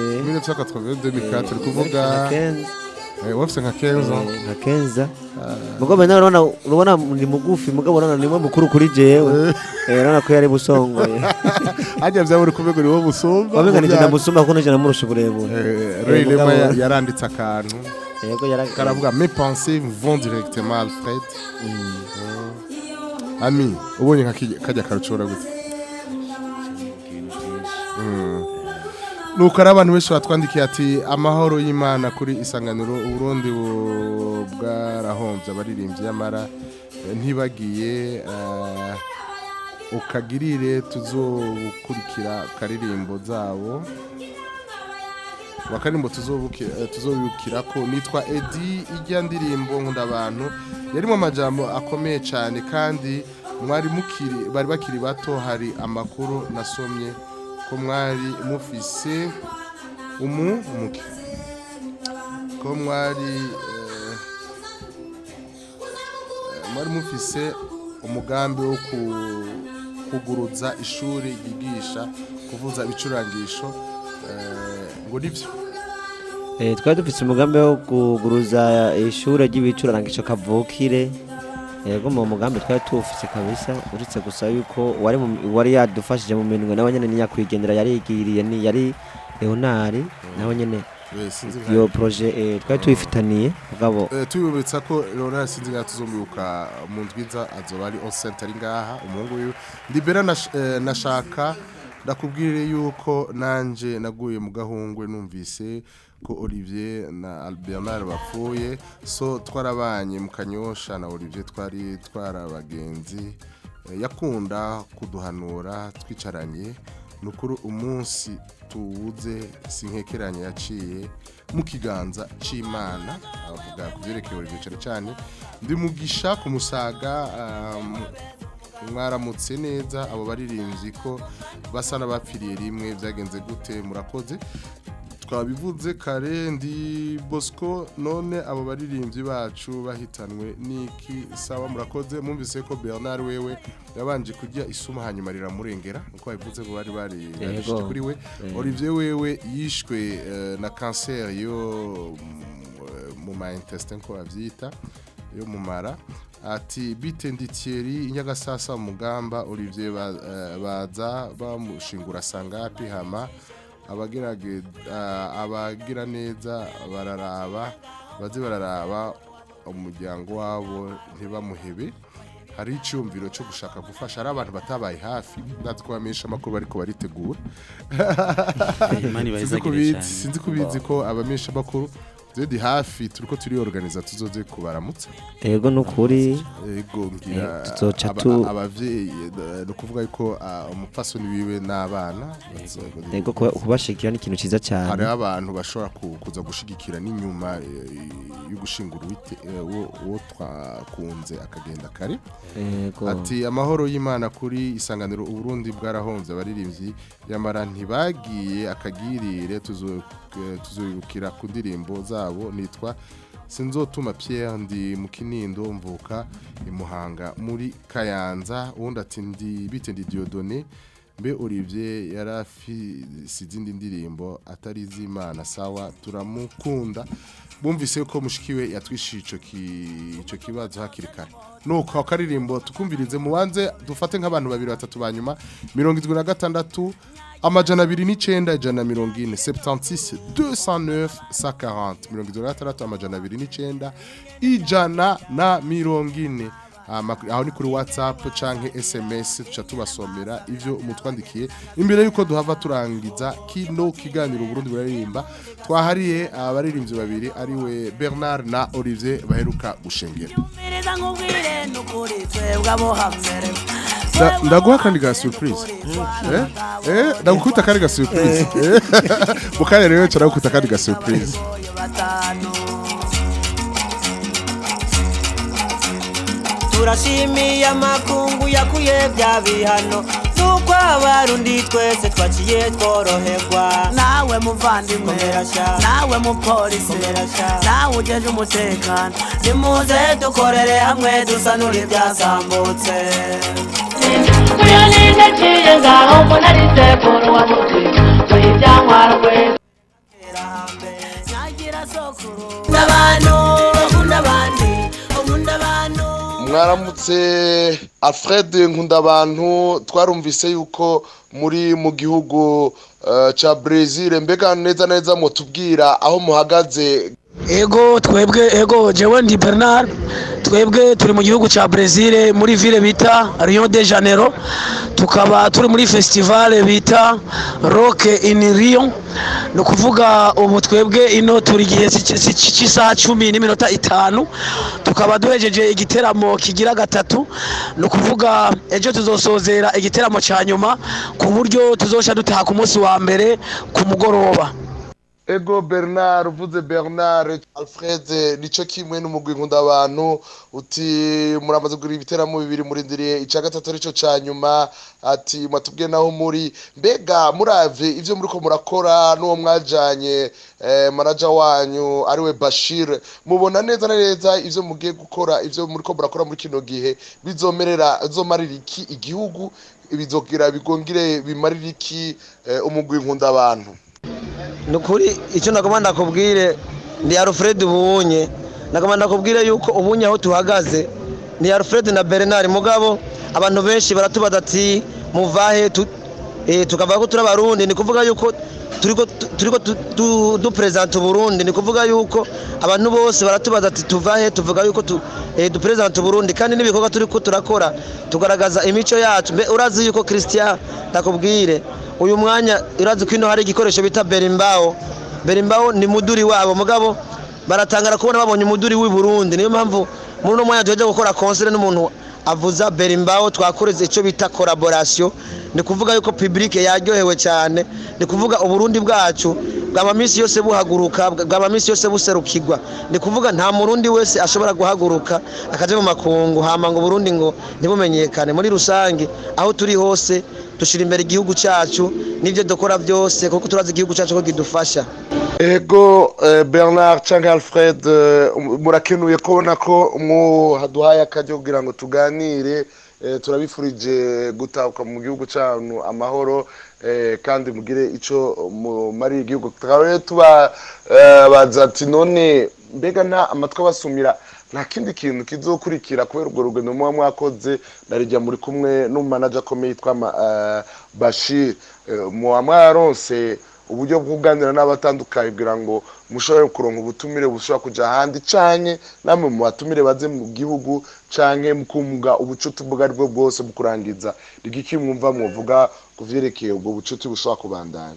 1980 2004 uri kuvuga Eh, wafise nka 15 ans nka kenza mugabo nawe urabona urabona ni mugufi mugabo urabona ni mwe mukuru kuri jewe eh urabona ko yari busongoye hajya vyawe uri kuvuga ni wowe busumba wamenga nije ndamusumba kuko nije namurusha uburebure Ray Eh, Lema mugabo- yaranditse akantu yego yara karavuga mes pensées vont directement à Alfred ami ubonye nka kijya- kajya karucora gute nuko ari abantu benshi batwandikiye ati amahoro y'imana kuri isanganiro uburundi bu- bwarahombye abaririmbyi y'amara eh, ntibagiye eh, ukagirire tuzobukurikira karirimbo zabo wakarimbo tuzobukira ko nitwa Edi ijya ndirimbo nkunda abantu yarimo amajambo akomeye cyane kandi mwari mukiri bari bakiri bato hari amakuru nasomye ko mwari mufise umu umuke ko mwari eh, eh, mwari mufise umugambi wo ku- kuguruza ishuri ryigisha kuvuza ibicurangisho eh, ngo nibyo Eh, twari dufite umugambi wo kuguruza ishure ry'ibicurangisho kavukire yego mu mugambi twari tuwufise kabisa uretse gusa yuko wari mu- wari yadufashije mu minwe nawe nyene niyakwigendera yarigiriye ni yari Leonard nawe nyene Eh, sinzi iyo nka- projet eh, twari tuyifitaniye mugabo Eh, tubibutsa ko Leonard sinzi ngaha tuzomwibuka mu ndwiza azoba ari on center ari ngaha umuhungu wiwe ndibera nash- eh, nashaka ndakubwire yuko nanje naguye mu gahungwe numvise ko Olivier na Bernard bapfuye so twarabanye mu kanyosha na Olivier twari twarabagenzi Eh, yakunda kuduhanura twicaranye nukuri umunsi tuwuze sinkekeranye yaciye mu kiganza c'imana avuga ku byerekeye Olivier cyane cyane ndi mugisha ku musaga um, mwaramutse neza abo baririmbyi ko basa n'abapfiriye rimwe byagenze gute murakoze twabivuze kare ndi bosco none abo baririmbyi bacu bahitanwe n'iki sawa murakoze mwumvise ko bernard wewe yabanje kurya isuma hanyuma riramurengera uko babivuze ngo bari bari Yego. barishije kuri we Eh. olivier wewe yishwe eh, na kanseri yo mm, mu ma intestin ko bavyita yo mu mara ati bite ndi Thierry inyagasasa mu mugamba Olivier ba- eh, baza bamushingura sangapi hama abagerage ah, abagira neza bararaba baze bararaba umuryango wabo ntibamuhebe hari icyumviro cyo gushaka gufasha ari abantu batabaye hafi ndazi ko bamenyesha amakuru bariko baritegura Imana ibahezagire Sinzi ko ubizi- cyane. sinzi ko ubizi ko abamenyesha amakuru zedi hafi turiko turiorganiza tuzoze kubaramutsa yego nukuri Ego ngira Eh, tuzoca aba- tu- abavyeyi eh, ni ukuvuga yuko ah, umupfasoni wiwe n'abana yego kuba- kubashigikira ni ikintu ciza cyane hariho abantu bashobora ku- kuza gushigikira n'inyuma eh, yo gushingura uwite- eh, uwo uwo twakunze akagenda kare Yego. ati amahoro y'imana kuri isanganiro uburundi bwarahomvye abaririmbyi yamara ntibagiye akagirire tuzo- eh, tuzoyibukira ku ndirimbo zabo nitwa sinzotuma Pierre ndi mu kinindo mvuka imuhanga muri kayanza ubundi ati ndi bite ndi Dieudonné mbe Olivier yarafise izindi ndirimbo atari iz'Imana sawa turamukunda bumvise ko mushikiwe yatwishije ico ki- ico kibazo hakiri kare nuko akaririmbo tukumvirize mubanze dufate nk'abantu babiri batatu banyuma mirongo irindwi na gatandatu amajana abiri n'icenda ijana na mirongo ine 76 209 140 mirongo irindwi na gatandatu amajana abiri n'icenda ijana na mirongo ine Ama- aho ni kuri whatsapp canke sms tuca tubasomera ivyo mutwandikiye imbere yuko duhava turangiza kino kiganiro Burundi buraririmba twahariye abaririmbyi babiri ariwe Bernard na Olivier baheruka gushengera Mbiriza nkubwire nukuri twebwe abo hambere Da- ndaguha kandi ga surprise eh eh ndagukubita kandi ga surprise Eh, mukanya rero ndagukubita kandi ga surprise batanu turashimiye amakungu yakuye bya bihano nuko abarundi twese twaciye tworoherwa nawe muvandimwe nawe mupolisi nawe ujeje umutekano nimuze dukorere hamwe dusanure ibyazambutse Kuyo ninde ciye ngaho mbona ari sekuru wa muti tuyibyankwarwe nyagira sokuru abantu bakunda abandi bakunda abantu mwaramutse alfred nkundabantu twarumvise yuko muri mu gihugu eh, ca brezil mbega neza neza mutubwira aho muhagaze ego twebwe ego jewe ndi bernard twebwe turi mu gihugu cya brezil muri ville bita rio de janeiro tukaba turi muri festival bita rock in rio ni ukuvuga ubu twebwe ino turi igihe cy'i- cy'i- cy'isaha cumi n'iminota itanu tukaba duhejeje igiteramo kigira gatatu ni ukuvuga ejo tuzosozera igiteramo cya nyuma ku buryo tuzosha dutaha ku munsi wa mbere ku mugoroba ego bernard uvuze bernard alfred nicyo kimwe n'umugwi nkunda abantu uti muramaze kugura ibiteramo bibiri murindiriye icya gatatu aricyo cya nyuma ati mwatubwiye naho muri mbega muravye ivyo muriko murakora n'uwo mwajanye eh, manaja wanyu ariwe bashir mubona neza na neza ivyo mugiye gukora ivyo muriko murakora muri kino gihe bizomerera bizomarira iki igihugu bizogira bigongire bimarira iki eh, umugwi nkunda abantu ni ukuri icyo nagomba ndakubwire ni alfred ubunye nagomba ndakubwire yuko ubunye aho tuhagaze ni alfred na bernard mugabo abantu benshi baratubaza ati muvahe tu- eh, tukavuga ko turi abarundi ni kuvuga yuko turiko turiko tu- tu- duperezanta uburundi ni kuvuga yuko abantu bose baratubaza ati tuvahe tuvuga yuko tu- eh, duperezanta uburundi kandi n'ibikorwa turiko turakora tugaragaza imico yacu mbe urazi yuko christian ndakubwire uyu mwanya urazi ko ino hari igikoresho bita berimbaho berimbaho ni muduri wabo mugabo baratangara kubona babonye umuduri w'i Burundi niyo mpamvu muri uno mwanya tuheje gukora konsere n'umuntu avuza berimbaho twakoreze icyo bita collaboration ni kuvuga yuko public yaryohewe cyane ni kuvuga uburundi bwacu bwaba minsi yose buhaguruka bwaba minsi yose buserukirwa ni kuvuga nta murundi wese ashobora guhaguruka akaja mu makungu hama ngo burundi ngo ntibumenyekane muri rusange aho turi hose dushira imbere igihugu cyacu n'ibyo dukora byose kuko turazi igihugu cyacu ko kidufasha ego eh, bernard cyangwa alfred eh, murakenuye kubona ko mwaduhaye akajya kugira ngo tuganire eh, turabifurije gutahuka mu gihugu cyanyu amahoro eh, kandi mugire icyo mumariye igihugu tukaba rero tubabaza ati none mbega nta amatwi abasumira nta kindi kintu kizokurikira kubera urwo rugendo muba mwakoze narijya muri kumwe n'umumanaja akomeye yitwa Ma- eh, bashir Eh, muba mwaronse uburyo bwo kuganira n'abatandukanye kugira ngo mushobore kuronka ubutumire bushobora kuja ahandi canke namwe mu batumire baze mu gihugu canke mukumva ubucuti ubwo ari bwo bwose mu kurangiza rigiki mwumva mwovuga ku vyerekeye ubwo bucuti bushobora kubandanya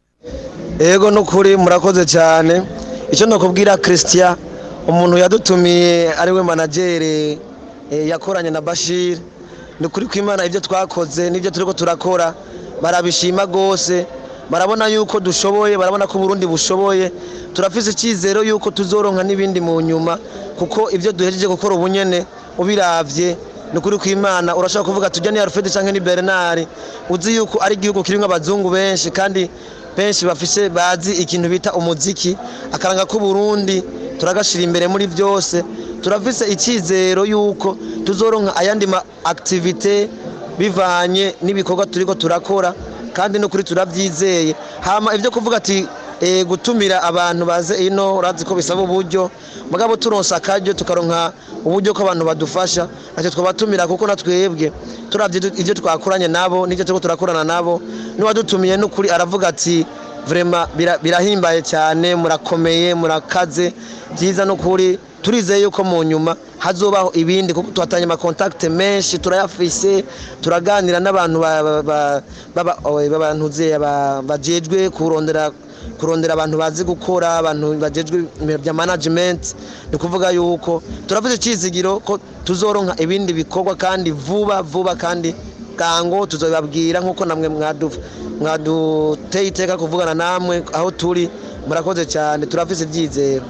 ego nukuri murakoze cyane icyo nakubwira christian umuntu yadutumiye ariwe managere eh, yakoranye na bashir ni ukuri kwimana ibyo twakoze n'ibyo turiko turakora barabishima rwose barabona yuko dushoboye barabona ko uburundi bushoboye turafise icyizero yuko tuzoronka n'ibindi mu nyuma kuko ibyo duhejeje gukora ubunyene ubiravye ni ukuri kwimana urashobora kuvuga tujya ni alfred cyangwa ni bernard uzi yuko ari igihugu kirimo abazungu benshi kandi benshi bafise bazi ikintu bita umuziki akaranga k'uburundi turagashira imbere muri byose turafise icyizero yuko tuzoronka ayandi ma activite bivanye n'ibikorwa turiko turakora kandi no kuri turabyizeye hama ibyo kuvuga ati eh, gutumira abantu baze ino urazi ko bisaba uburyo mugabo turonsa akaryo tukaronka uburyo ko abantu badufasha ntacyo twabatumira kuko natwebwe turavye du- ivyo twakoranye nabo n'ivyo turiko turakorana nabo n'uwadutumiye n'ukuri aravuga ati vrema bira- birahimbaye cyane murakomeye murakaze byiza n'ukuri turizeye yuko mu nyuma hazobaho ibindi kuko tuhatanye amakontakite menshi turayafise turaganira n'abantu ba- ba- ba- baba- oe, b'abantuze ba- bajejwe kurondera kurondera abantu bazi gukora abantu bajejwe ibintu bya management ni kuvuga yuko turavuze icyizigiro ko tuzoronka ibindi bikorwa kandi vuba vuba kandi bwango tuzababwira nk'uko namwe mwadu- mwaduteye iteka kuvugana namwe aho turi murakoze cyane turafise ibyizero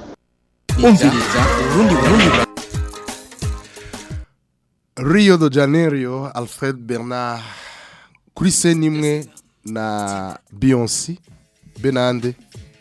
umviriza urundi burundi rio de janeiro alfred bernard kuri seni imwe na beyonce benande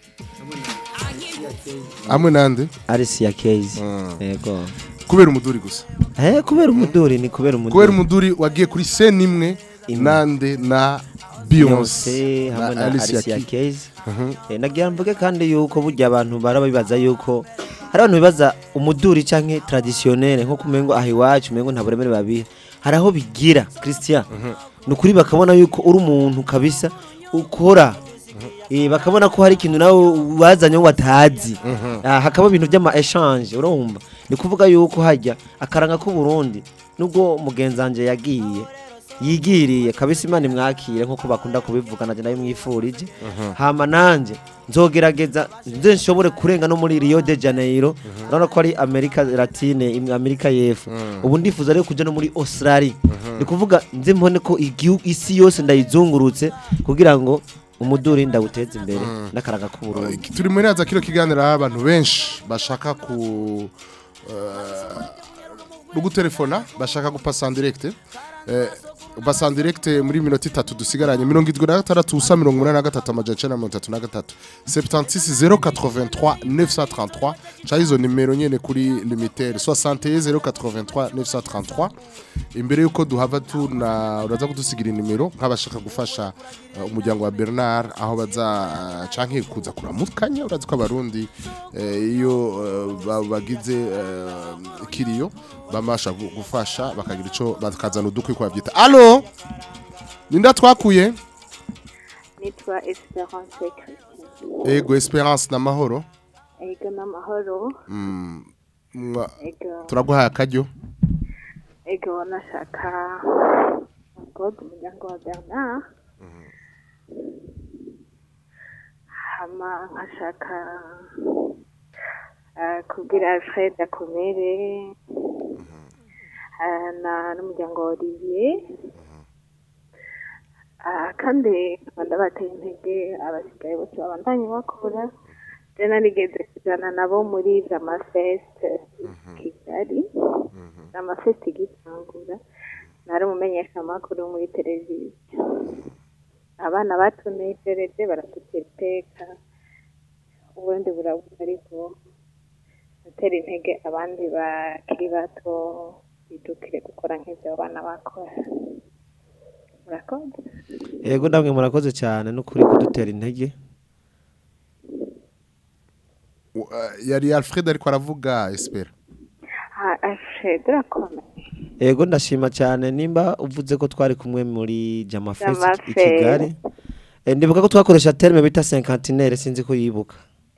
hamwe nande Alicia Keys yego kubera umuduri gusa eh kubera umuduri ni kubera umuduri kubera umuduri wagiye kuri seni imwe nande na beyonce Beyonce hamwe na Alicia Keys. Keys Eh, nagira mvuge kandi yuko burya abantu baraba bibaza yuko hari abantu bibaza umuduri canke traditionnel nko kumengo aho iwacu umengo nta buremere babiha hari aho bigira Christian ni ukuri bakabona yuko uri umuntu kabisa ukora Eh, bakabona ko hari ikintu nawe wazanye wo batazi Ah, hakaba ibintu by'ama echange urumva ni kuvuga yuko hajya akaranga k'u Burundi nubwo mugenzi wanje yagiye yigiriye kabisa imana imwakire nk'uko bakunda kubivuga nanjye nayo mwifurije Mhm. hama nanjye nzogerageza nze nshobore kurenga no muri Rio de Janeiro urabona ko ari Amerika Latine im- Amerika y'Epfo ubu ndifuza rero kuja no muri Australia ni kuvuga nze mbone ko igihugu isi yose ndayizungurutse kugira ngo umuduri ndawuteze imbere n'akaraga k'uburundi turi muri haza kino kiganiro aho abantu benshi bashaka ku eh, no gutelefona bashaka gupasa en direct eh, basa en direct muri minota itatu dusigaranye mirongo irindwi na gatandatu ubusa mirongo umunani na gatatu amajana icenda na mirongo itatu na gatatu 76 083 933 ca izo nimero nyene kuri limitere 61 083 933 imbere yuko duhava tuna uraza kudusigira inimero nk'abashaka gufasha uh, umuryango wa Bernard aho baza uh, canke kuza kuramukanya urazi ko abarundi eh, iyo uh, ba- bagize uh, kiriyo bamasha gu- gufasha bakagira ico bakazana udukwi ko bavyita allo ninda twakuye nitwa esperance christian ego esperance na mahoro ego n'amahoro mm, mwa- ego turaguhaye akaryo ego nashaka god umuryango wa bernard hama nkashaka eh, kubwira alfred akomere eh, na n'umuryango wa olivier Ah, kandi nkaba ndabateye intege abasigaye bose babandanye bakora je narigeze kujana nabo muri jamafest kigali jamafest igitangura nari umumenyeshamakuru muri televiziyo abana batunejereje baradutera iteka ubundi burabuze ariko gutera intege abandi bakiri bato bidukire gukora nk'ibyo abo bana bakora murakoze Ego ndamwe murakoze cyane n'ukuri kudutera intege Uh, yari Alfred ariko aravuga espera Ah, alfred urakomeye Ego ndashima cyane nimba uvuze ko twari kumwe muri Jama Fest Jama i Fest. Kigali. Eh, ndibuka ko twakoresha terme bita cinquantenaire sinzi ko yibuka.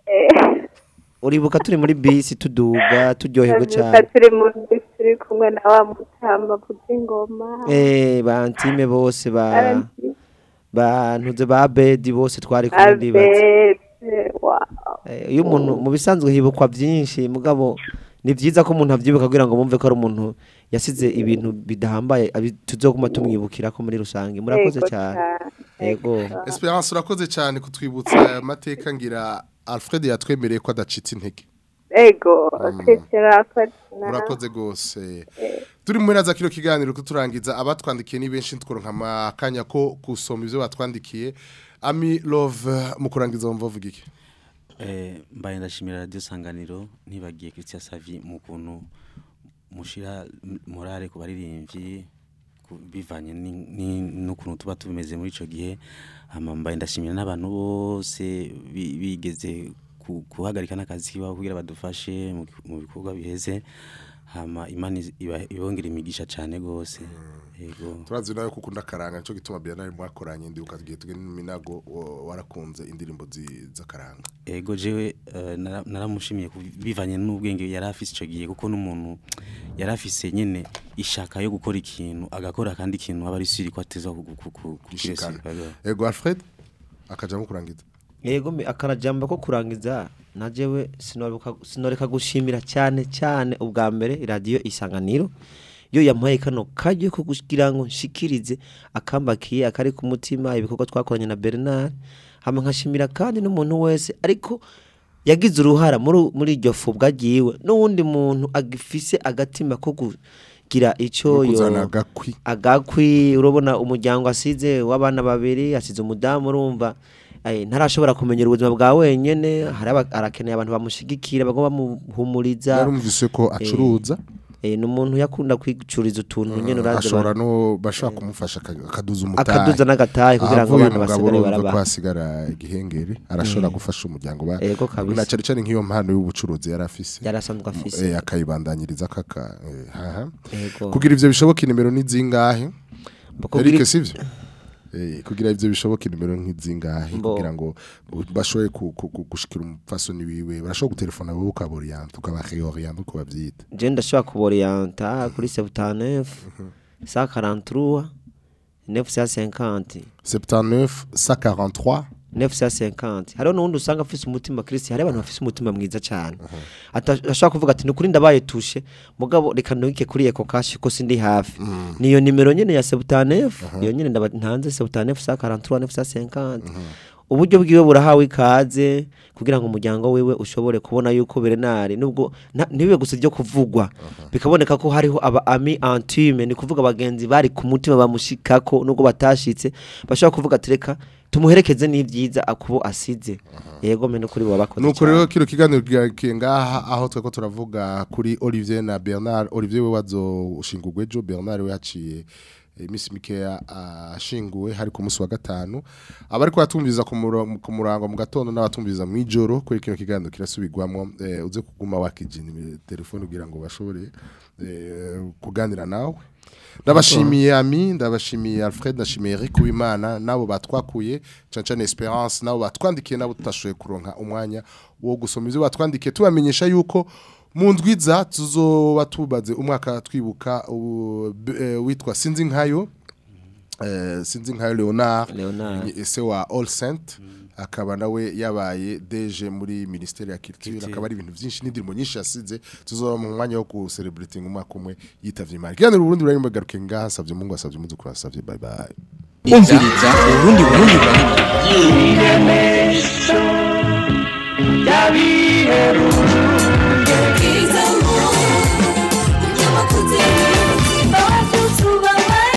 Uribuka turi muri bisi tuduga turyoherwa Ndabyuka cyane. turi mu turi kumwe na wa mutamba vuza ingoma Eh bantime bose ba Abantime. bantuze ba bedi bose twari kumwe ndibaza. abete wow Eh, iyo umuntu mu bisanzwe hibukwa byinshi mugabo ni byiza ko umuntu abyibuka kugira ngo bumve ko ari umuntu yasize ibintu bidahambaye abi- tuzoguma tumwibukira ko muri rusange murakoze Yego cyane cyane. yego Esperance urakoze cyane kutwibutsa aya mateka ngira Alfred yatwemereye ko adacitse intege ego kwitira urakoze gose turi muri naza kino kiganiro kuturangiza abatwandikiye ni benshi tukoronka amakanya ko kusoma ivyo batwandikiye ami love mu kurangiza wumva uvuga iki Eh, mbaye ndashimira radio sanganiro ntibagiye Christian Savi mu kuntu mushira m- morale ku baririmbyi ku- bivanye ni- ni- n'ukuntu tuba tubimeze muri ico gihe hama mbaye ndashimira n'abantu bose bi- bigeze ku- guhagarika n'akazi kiwabo kugira badufashe mu ki- mu bikorwa biheze hama imana iz- iba- ibongera imigisha cane gose yego turazi nawe kuko ndakaranga nico gituma Bernard mwakoranye ndi ukagiye tugene minago wa- warakunze indirimbo zi- z'akaranga ego jewe eh, nara- naramushimiye ku- bivanye n'ubwenge yari afise ico gihe kuko n'umuntu yari afise nyene ishaka yo gukora ikintu agakora kandi ikintu aba ari siri ko ateza Gushikana. ego Alfred akaja mu kurangiza yego mi- akarajamba ko kurangiza najewe sinoruka sinoreka gushimira cyane cyane ubwa mbere radio isanganiro yo yampaye kano kajyo ko kugira ngo nshikirize akambakiye akari ku mutima ibikorwa twakoranye na Bernard hama nkashimira kandi n'umuntu wese ariko yagize uruhara muri muri iryo fu bwagiwe n'uwundi muntu agifise agatima ko kugira icyo No kuzana yo agakwi. agakwi urabona umuryango asize w'abana babiri asize umudamu urumva eh, ntarashobora kumenyera ubuzima bwa wenyene hari aba- arakeneye abantu bamushigikira bagomba bamuhumuriza yarumvise ko acuruza eh, ni umuntu yakunda kwicuriza utuntu nyene urazi ashobora abantu- no bashaka kumufasha aka- akaduza umutahe Akaduza n'agatahe kugira ngo Ahavuye abana umugabo basigare urumva barabaha. ko hasigara igihengeri arashobora Mm. gufasha umuryango ba Ego kabisa. na cyane cyane nk'iyo mpano y'ubucuruzi yari afise Yari asanzwe afise. eh, akayibandanyiriza kaka eh, haha Ego. kugira ivyo bishoboka inimero ni zingahe kugira- Eric sivyo Eh, kugira ivyo bishoboka inimero nk'izingahe Mbo. kugira ngo bu- bashoboye ku- ku- ku- gushikira umupfasoni wiwe barashobora gutelefona wowe ukaboriyanta ukabareoriyanta uko bavyita je ndashobora kuboriyanta kuri 79 143 950 79 143 950 hariho n'uwundi usanga afise umutima Kristi hari abantu bafise umutima mwiza cyane Ata- ashobora kuvuga ati nukuri ndabaye tushe mugabo reka ntuke kuri eko kashi ko sindi hafi niyo nimero nyene ya 79 iyo nyene ndaba ntanze 79 143 950 uburyo bwiwe burahawe ikaze kugira ngo umuryango wiwe ushobore kubona yuko Bernard nubwo nta- ntibibe gusa ryo kuvugwa bikaboneka ko hariho aba ami intime ni kuvuga abagenzi bari ku mutima bamushikako nubwo batashitse bashobora kuvuga ati reka tumuherekeze n'ibyiza akubo asize yego meno kuri bo bakoze nuko rero kino kiganiro kigarukiye ngaha aho tweko turavuga kuri Olivier na Bernard Olivier we wazo ushingurwe ejo Bernard we yaciye iminsi mikeya ashinguwe hari ku munsi wa gatanu abari kwatumviriza ku muro- ku murango mu gatondo n'abatumviriza mu ijoro kuri kino kiganiro kirasubirwamo eh, uze kuguma wakijina telefone kugira ngo bashobore eh, kuganira nawe ndabashimiye ami ndabashimiye Alfred ndashimiye Eric Uwimana nabo batwakuye cyane cyane Esperance nabo batwandikiye nabo tutashoboye kuronka umwanya wo gusoma ivyo batwandikiye tubamenyesha yuko mu ndwiza tuzoba tubaze umwaka twibuka u- b- eh, witwa sinzi nkayo eh, sinzi nkayo Leonard Leonard. ese wa All Saint akaba nawe yabaye deje muri ministeri ya culture akaba ari ibintu byinshi n'indirimo nyinshi yasize tuzoba mu mwanya wo ku celebrating umwaka umwe yitavye imana kiganiro Burundi burimo garuke ngaha savye Mungu asavye muzu kurasavye bye bye umviriza urundi burundi burundi